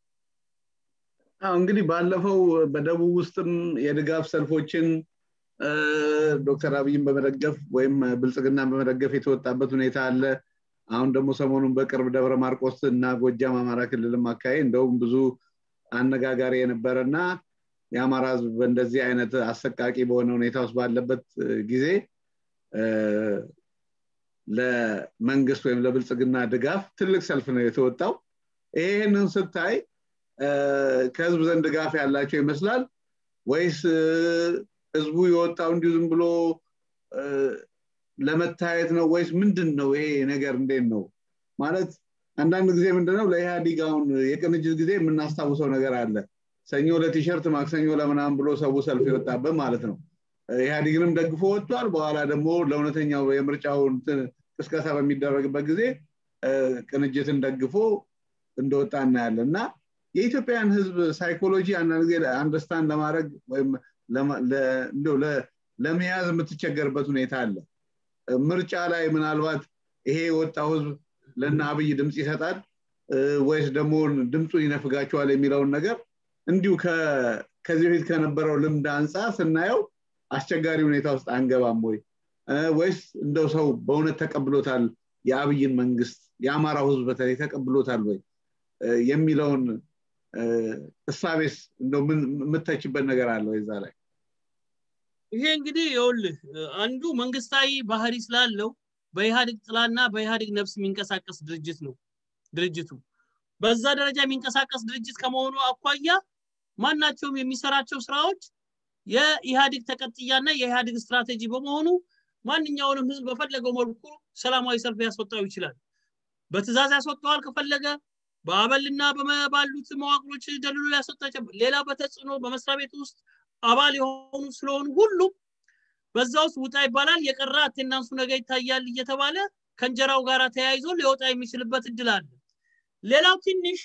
እንግዲህ ባለፈው በደቡብ ውስጥም የድጋፍ ሰልፎችን ዶክተር አብይን በመደገፍ ወይም ብልጽግናን በመደገፍ የተወጣበት ሁኔታ አለ። አሁን ደግሞ ሰሞኑን በቅርብ ደብረ ማርቆስ እና ጎጃም አማራ ክልልም አካባቢ እንደውም ብዙ አነጋጋሪ የነበረ እና የአማራ ህዝብ በእንደዚህ አይነት አሰቃቂ በሆነ ሁኔታ ውስጥ ባለበት ጊዜ ለመንግስት ወይም ለብልጽግና ድጋፍ ትልቅ ሰልፍ ነው የተወጣው። ይህንን ስታይ ከህዝብ ዘንድ ድጋፍ ያላቸው ይመስላል ወይስ ህዝቡ የወጣው እንዲሁ ዝም ብሎ ለመታየት ነው ወይስ ምንድን ነው ይሄ ነገር እንዴት ነው ማለት አንዳንድ ጊዜ ምንድነው ለኢህአዲግ አሁን የቅንጅት ጊዜ የምናስታውሰው ነገር አለ ሰኞ ለቲሸርት ማክሰኞ ለምናምን ብሎ ሰው ሰልፍ የወጣበት ማለት ነው ኢህአዴግንም ደግፎ ወጥቷል። በኋላ ደግሞ ለእውነተኛው የምርጫው ቅስቀሳ በሚደረግበት ጊዜ ቅንጅትን ደግፎ እንደወጣ እናያለን እና የኢትዮጵያን ህዝብ ሳይኮሎጂ አንዳንድ ጊዜ አንደርስታንድ ለማድረግ ወይም ለመያዝ የምትቸገርበት ሁኔታ አለ። ምርጫ ላይ ምናልባት ይሄ የወጣው ህዝብ ለእነ አብይ ድምፅ ይሰጣል ወይስ ደግሞ ድምፁን ይነፍጋቸዋል የሚለውን ነገር እንዲሁ ከዚህ በፊት ከነበረው ልምድ አንጻር ስናየው አስቸጋሪ ሁኔታ ውስጥ አንገባም ወይ ወይስ እንደው ሰው በእውነት ተቀብሎታል የአብይን መንግስት የአማራው ህዝብ በተለይ ተቀብሎታል ወይ የሚለውን እሳቤስ እንደው የምተችበት ነገር አለ ወይ እዛ ላይ ይሄ እንግዲህ ይኸውልህ አንዱ መንግስታዊ ባህሪ ስላለው በኢህአዴግ ጥላና በኢህአዴግ ነፍስ የሚንቀሳቀስ ድርጅት ነው ድርጅቱ በዛ ደረጃ የሚንቀሳቀስ ድርጅት ከመሆኑ አኳያ ማናቸውም የሚሰራቸው ስራዎች የኢህአዴግ ተቀጥያና የኢህአዴግ ስትራቴጂ በመሆኑ ማንኛውንም ህዝብ በፈለገው መልኩ ሰላማዊ ሰልፍ ያስወጣው ይችላል በትእዛዝ ያስወጣዋል ከፈለገ በአበልና ባሉት መዋቅሮች ደልሎ ያስወጣቸው ሌላ በተጽዕኖ በመስሪያ ቤት ውስጥ አባል የሆኑ ስለሆኑ ሁሉም በዛ ውስጥ ውጣ ይባላል የቀረ አቴናንሱ ነገ ይታያል እየተባለ ከእንጀራው ጋር ተያይዞ ሊወጣ የሚችልበት እድል አለ ሌላው ትንሽ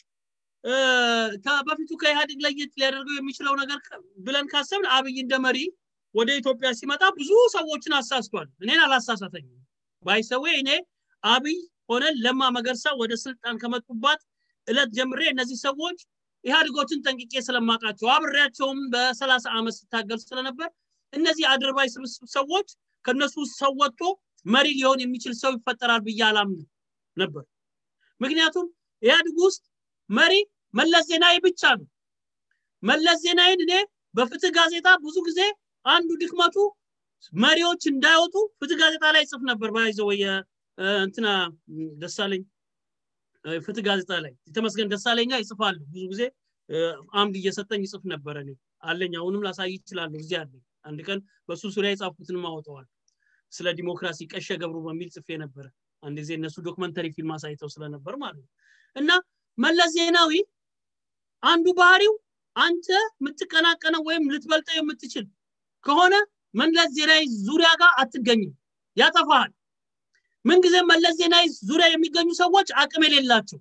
በፊቱ ከኢህአዴግ ለየት ሊያደርገው የሚችለው ነገር ብለን ካሰብን አብይ እንደ መሪ ወደ ኢትዮጵያ ሲመጣ ብዙ ሰዎችን አሳስቷል እኔን አላሳሳተኝም ባይሰዌ እኔ አብይ ሆነ ለማ መገርሳ ወደ ስልጣን ከመጡባት እለት ጀምሬ እነዚህ ሰዎች ኢህአዴጎችን ጠንቅቄ ስለማቃቸው አብሬያቸውም በሰላሳ ዓመት ስታገል ስለነበር እነዚህ አድርባይ ስብስብ ሰዎች ከነሱ ሰው ወጥቶ መሪ ሊሆን የሚችል ሰው ይፈጠራል ብዬ አላምን ነበር ምክንያቱም ኢህአዴግ ውስጥ መሪ መለስ ዜናዊ ብቻ ነው መለስ ዜናዊን እኔ በፍትህ ጋዜጣ ብዙ ጊዜ አንዱ ድክመቱ መሪዎች እንዳይወጡ ፍትህ ጋዜጣ ላይ ጽፍ ነበር ባይዘው እንትና ደሳለኝ ፍትህ ጋዜጣ ላይ የተመስገን ደሳለኛ ይጽፋሉ ብዙ ጊዜ አምድ እየሰጠኝ ይጽፍ ነበረ እኔ አለኝ አሁንም ላሳይ ይችላለሁ እዚህ አለኝ አንድ ቀን በሱ ዙሪያ የጻፍኩትን ማወጠዋል ስለ ዲሞክራሲ ቀሸ ገብሩ በሚል ጽፌ ነበረ አንድ ጊዜ እነሱ ዶክመንተሪ ፊልም አሳይተው ስለነበር ማለት ነው እና መለስ ዜናዊ አንዱ ባህሪው አንተ የምትቀናቀነው ወይም ልትበልጠው የምትችል ከሆነ መለስ ዜናዊ ዙሪያ ጋር አትገኝም ያጠፋሃል ምንጊዜ መለስ ዜናዊ ዙሪያ የሚገኙ ሰዎች አቅም የሌላቸው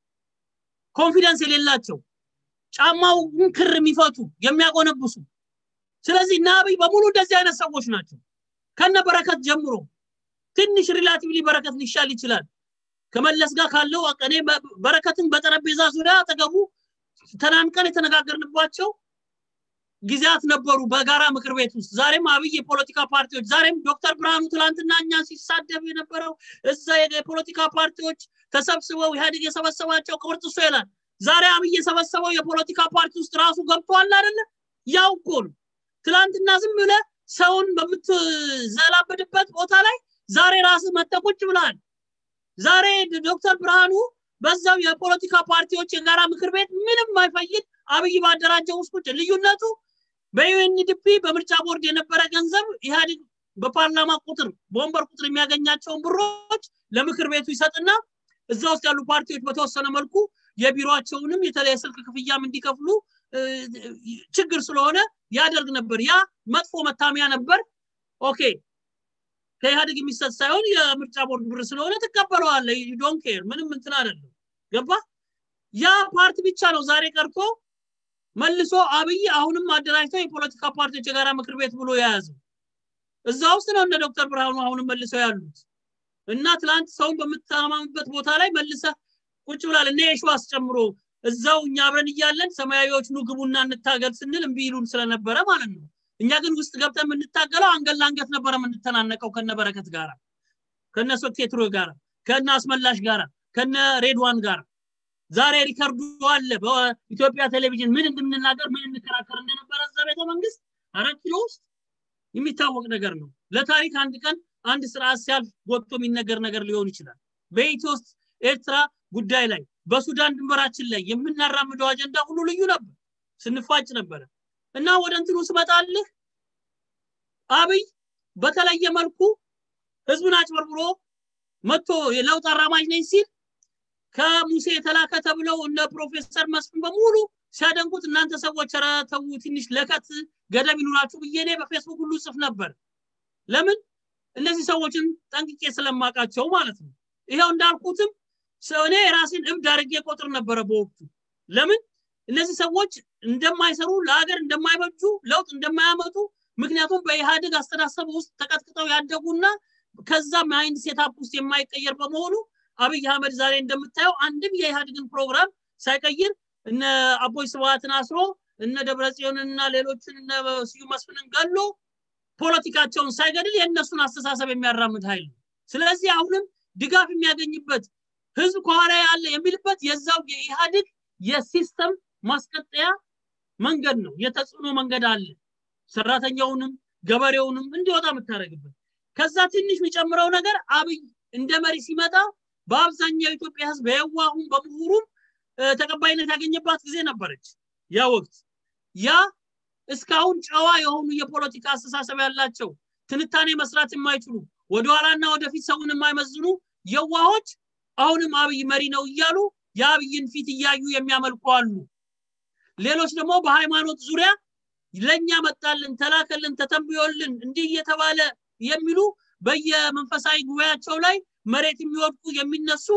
ኮንፊደንስ የሌላቸው ጫማውን ክር የሚፈቱ የሚያጎነብሱ ስለዚህ እና አብይ በሙሉ እንደዚህ አይነት ሰዎች ናቸው ከነ በረከት ጀምሮ ትንሽ ሪላቲቭሊ በረከት ሊሻል ይችላል ከመለስ ጋር ካለው እኔ በረከትን በጠረጴዛ ዙሪያ አጠገቡ ተናንቀን የተነጋገርንባቸው ጊዜያት ነበሩ በጋራ ምክር ቤት ውስጥ ዛሬም አብይ የፖለቲካ ፓርቲዎች ዛሬም ዶክተር ብርሃኑ ትላንትና እኛ ሲሳደብ የነበረው እዛ የፖለቲካ ፓርቲዎች ተሰብስበው ኢህአዴግ የሰበሰባቸው ቅብርጥሶ ይላል ዛሬ አብይ የሰበሰበው የፖለቲካ ፓርቲ ውስጥ ራሱ ገብቷል አይደለ ያው እኮ ነው ትላንትና ዝም ብለ ሰውን በምትዘላበድበት ቦታ ላይ ዛሬ ራስ መተቁጭ ብለሃል ዛሬ ዶክተር ብርሃኑ በዛው የፖለቲካ ፓርቲዎች የጋራ ምክር ቤት ምንም ማይፈይድ አብይ ባደራጀው ውስጥ ቁጭ ልዩነቱ በዩኤንዲፒ በምርጫ ቦርድ የነበረ ገንዘብ ኢህአዴግ በፓርላማ ቁጥር በወንበር ቁጥር የሚያገኛቸውን ብሮች ለምክር ቤቱ ይሰጥና እዛ ውስጥ ያሉ ፓርቲዎች በተወሰነ መልኩ የቢሮቸውንም የተለየ ስልክ ክፍያም እንዲከፍሉ ችግር ስለሆነ ያደርግ ነበር ያ መጥፎ መታሚያ ነበር ኦኬ ከኢህአዴግ የሚሰጥ ሳይሆን የምርጫ ቦርድ ብር ስለሆነ ትቀበለዋለ ዶን ኬር ምንም እንትን አይደለም ገባ ያ ፓርቲ ብቻ ነው ዛሬ ቀርቶ መልሶ አብይ አሁንም አደራጅተው የፖለቲካ ፓርቲዎች የጋራ ምክር ቤት ብሎ የያዘው እዛ ውስጥ ነው እነ ዶክተር ብርሃኑ አሁንም መልሰው ያሉት እና ትላንት ሰውን በምትተማምበት ቦታ ላይ መልሰ ቁጭ ብላል እነ የሸዋስ ጨምሮ እዛው እኛ አብረን እያለን ሰማያዊዎች ኑ ግቡና እንታገል ስንል እምቢ ይሉን ስለነበረ ማለት ነው እኛ ግን ውስጥ ገብተን የምንታገለው አንገት ለአንገት ነበረ የምንተናነቀው ከነ በረከት ጋር ከነ ሶኬትሮ ጋር ከነ አስመላሽ ጋር ከነ ሬድዋን ጋር ዛሬ ሪከርዱ አለ በኢትዮጵያ ቴሌቪዥን ምን እንድንናገር ምን እንከራከር እንደነበረ እዛ ቤተ መንግስት አራት ኪሎ ውስጥ የሚታወቅ ነገር ነው ለታሪክ አንድ ቀን አንድ ስርዓት ሲያልፍ ወጥቶ የሚነገር ነገር ሊሆን ይችላል በኢትዮ ውስጥ ኤርትራ ጉዳይ ላይ በሱዳን ድንበራችን ላይ የምናራምደው አጀንዳ ሁሉ ልዩ ነበር ስንፋጭ ነበረ እና ወደ እንትኑ ስመጣልህ አብይ በተለየ መልኩ ህዝብን አጭበርብሮ መጥቶ የለውጥ አራማጅ ነኝ ሲል ከሙሴ የተላከ ተብለው እነ ፕሮፌሰር መስፍን በሙሉ ሲያደንቁት እናንተ ሰዎች ኧረ ተው ትንሽ ለከት ገደብ ይኑራችሁ ብዬ እኔ በፌስቡክ ሁሉ ጽፍ ነበር ለምን እነዚህ ሰዎችን ጠንቅቄ ስለማውቃቸው ማለት ነው ይኸው እንዳልኩትም እኔ የራሴን እብድ አድርጌ ቆጥር ነበረ በወቅቱ ለምን እነዚህ ሰዎች እንደማይሰሩ ለሀገር እንደማይበጁ ለውጥ እንደማያመጡ ምክንያቱም በኢህአዴግ አስተዳሰብ ውስጥ ተቀጥቅጠው ያደጉና ከዛ ማይንድ ሴታፕ ውስጥ የማይቀየር በመሆኑ አብይ አህመድ ዛሬ እንደምታየው አንድም የኢህአዴግን ፕሮግራም ሳይቀይር እነ አቦይ ስብሃትን አስሮ እነ ደብረጽዮንና ሌሎችን እነ ስዩም መስፍንን ገሎ ፖለቲካቸውን ሳይገድል የእነሱን አስተሳሰብ የሚያራምድ ኃይል ነው ስለዚህ አሁንም ድጋፍ የሚያገኝበት ህዝብ ከኋላ ያለ የሚልበት የዛው የኢህአዴግ የሲስተም ማስቀጠያ መንገድ ነው የተጽዕኖ መንገድ አለ ሰራተኛውንም ገበሬውንም እንዲወጣ የምታደረግበት ከዛ ትንሽ የሚጨምረው ነገር አብይ እንደ መሪ ሲመጣ በአብዛኛው የኢትዮጵያ ህዝብ በየዋሁም በምሁሩም ተቀባይነት ያገኘባት ጊዜ ነበረች ያ ወቅት ያ እስካሁን ጨዋ የሆኑ የፖለቲካ አስተሳሰብ ያላቸው ትንታኔ መስራት የማይችሉ ወደኋላና ወደፊት ሰውን የማይመዝኑ የዋሆች አሁንም አብይ መሪ ነው እያሉ የአብይን ፊት እያዩ የሚያመልኩ አሉ ሌሎች ደግሞ በሃይማኖት ዙሪያ ለኛ መጣልን ተላከልን ተተንብዮልን እንዲህ እየተባለ የሚሉ በየመንፈሳዊ ጉባኤያቸው ላይ መሬት የሚወድቁ የሚነሱ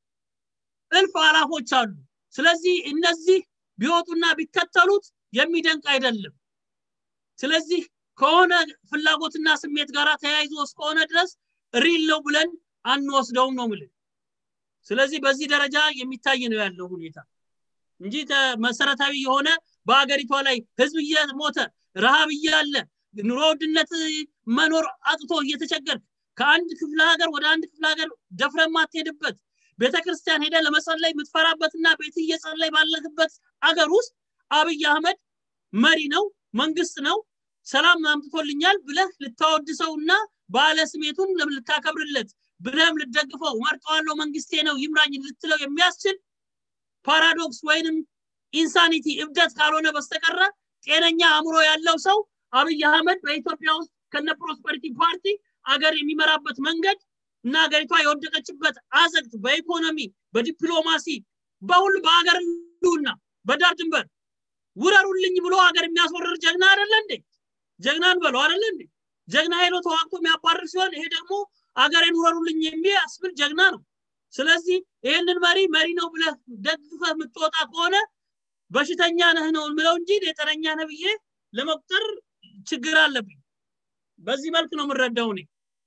እልፍ አላፎች አሉ ስለዚህ እነዚህ ቢወጡና ቢከተሉት የሚደንቅ አይደለም ስለዚህ ከሆነ ፍላጎትና ስሜት ጋር ተያይዞ እስከሆነ ድረስ ሪል ነው ብለን አንወስደውም ነው ምልን ስለዚህ በዚህ ደረጃ የሚታይ ነው ያለው ሁኔታ እንጂ መሰረታዊ የሆነ በሀገሪቷ ላይ ህዝብ እየሞተ ረሃብ እያለ ኑሮ ውድነት መኖር አጥቶ እየተቸገር ከአንድ ክፍለ ሀገር ወደ አንድ ክፍለ ሀገር ደፍረ ማትሄድበት ቤተክርስቲያን ሄደ ለመጸለይ የምትፈራበትና ቤት እየጸለይ ባለህበት አገር ውስጥ አብይ አህመድ መሪ ነው መንግስት ነው ሰላም አምጥቶልኛል ብለህ ልታወድሰውና ባለ ስሜቱን ልታከብርለት ብለህም ልደግፈው መርጠዋለው መንግስቴ ነው ይምራኝ ልትለው የሚያስችል ፓራዶክስ ወይንም ኢንሳኒቲ እብደት ካልሆነ በስተቀረ ጤነኛ አእምሮ ያለው ሰው አብይ አህመድ በኢትዮጵያ ውስጥ ከነ ፕሮስፐሪቲ ፓርቲ አገር የሚመራበት መንገድ እና ሀገሪቷ የወደቀችበት አዘግት በኢኮኖሚ በዲፕሎማሲ በሁሉ በሀገር ህልውና በዳር ድንበር ውረሩልኝ ብሎ ሀገር የሚያስወርር ጀግና አይደለ እንዴ ጀግናን በለው አይደለ እንዴ ጀግና ሄዶ ተዋግቶ የሚያባርር ሲሆን ይሄ ደግሞ አገሬን ውረሩልኝ የሚያስብል ጀግና ነው ስለዚህ ይህንን መሪ መሪ ነው ብለህ ደግፈህ የምትወጣ ከሆነ በሽተኛ ነህ ነው ምለው እንጂ የጠነኛ ነህ ብዬ ለመቁጠር ችግር አለብኝ በዚህ መልክ ነው የምረዳው እኔ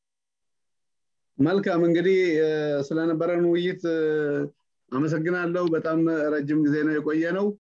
መልካም እንግዲህ ስለነበረን ውይይት አመሰግናለሁ በጣም ረጅም ጊዜ ነው የቆየ ነው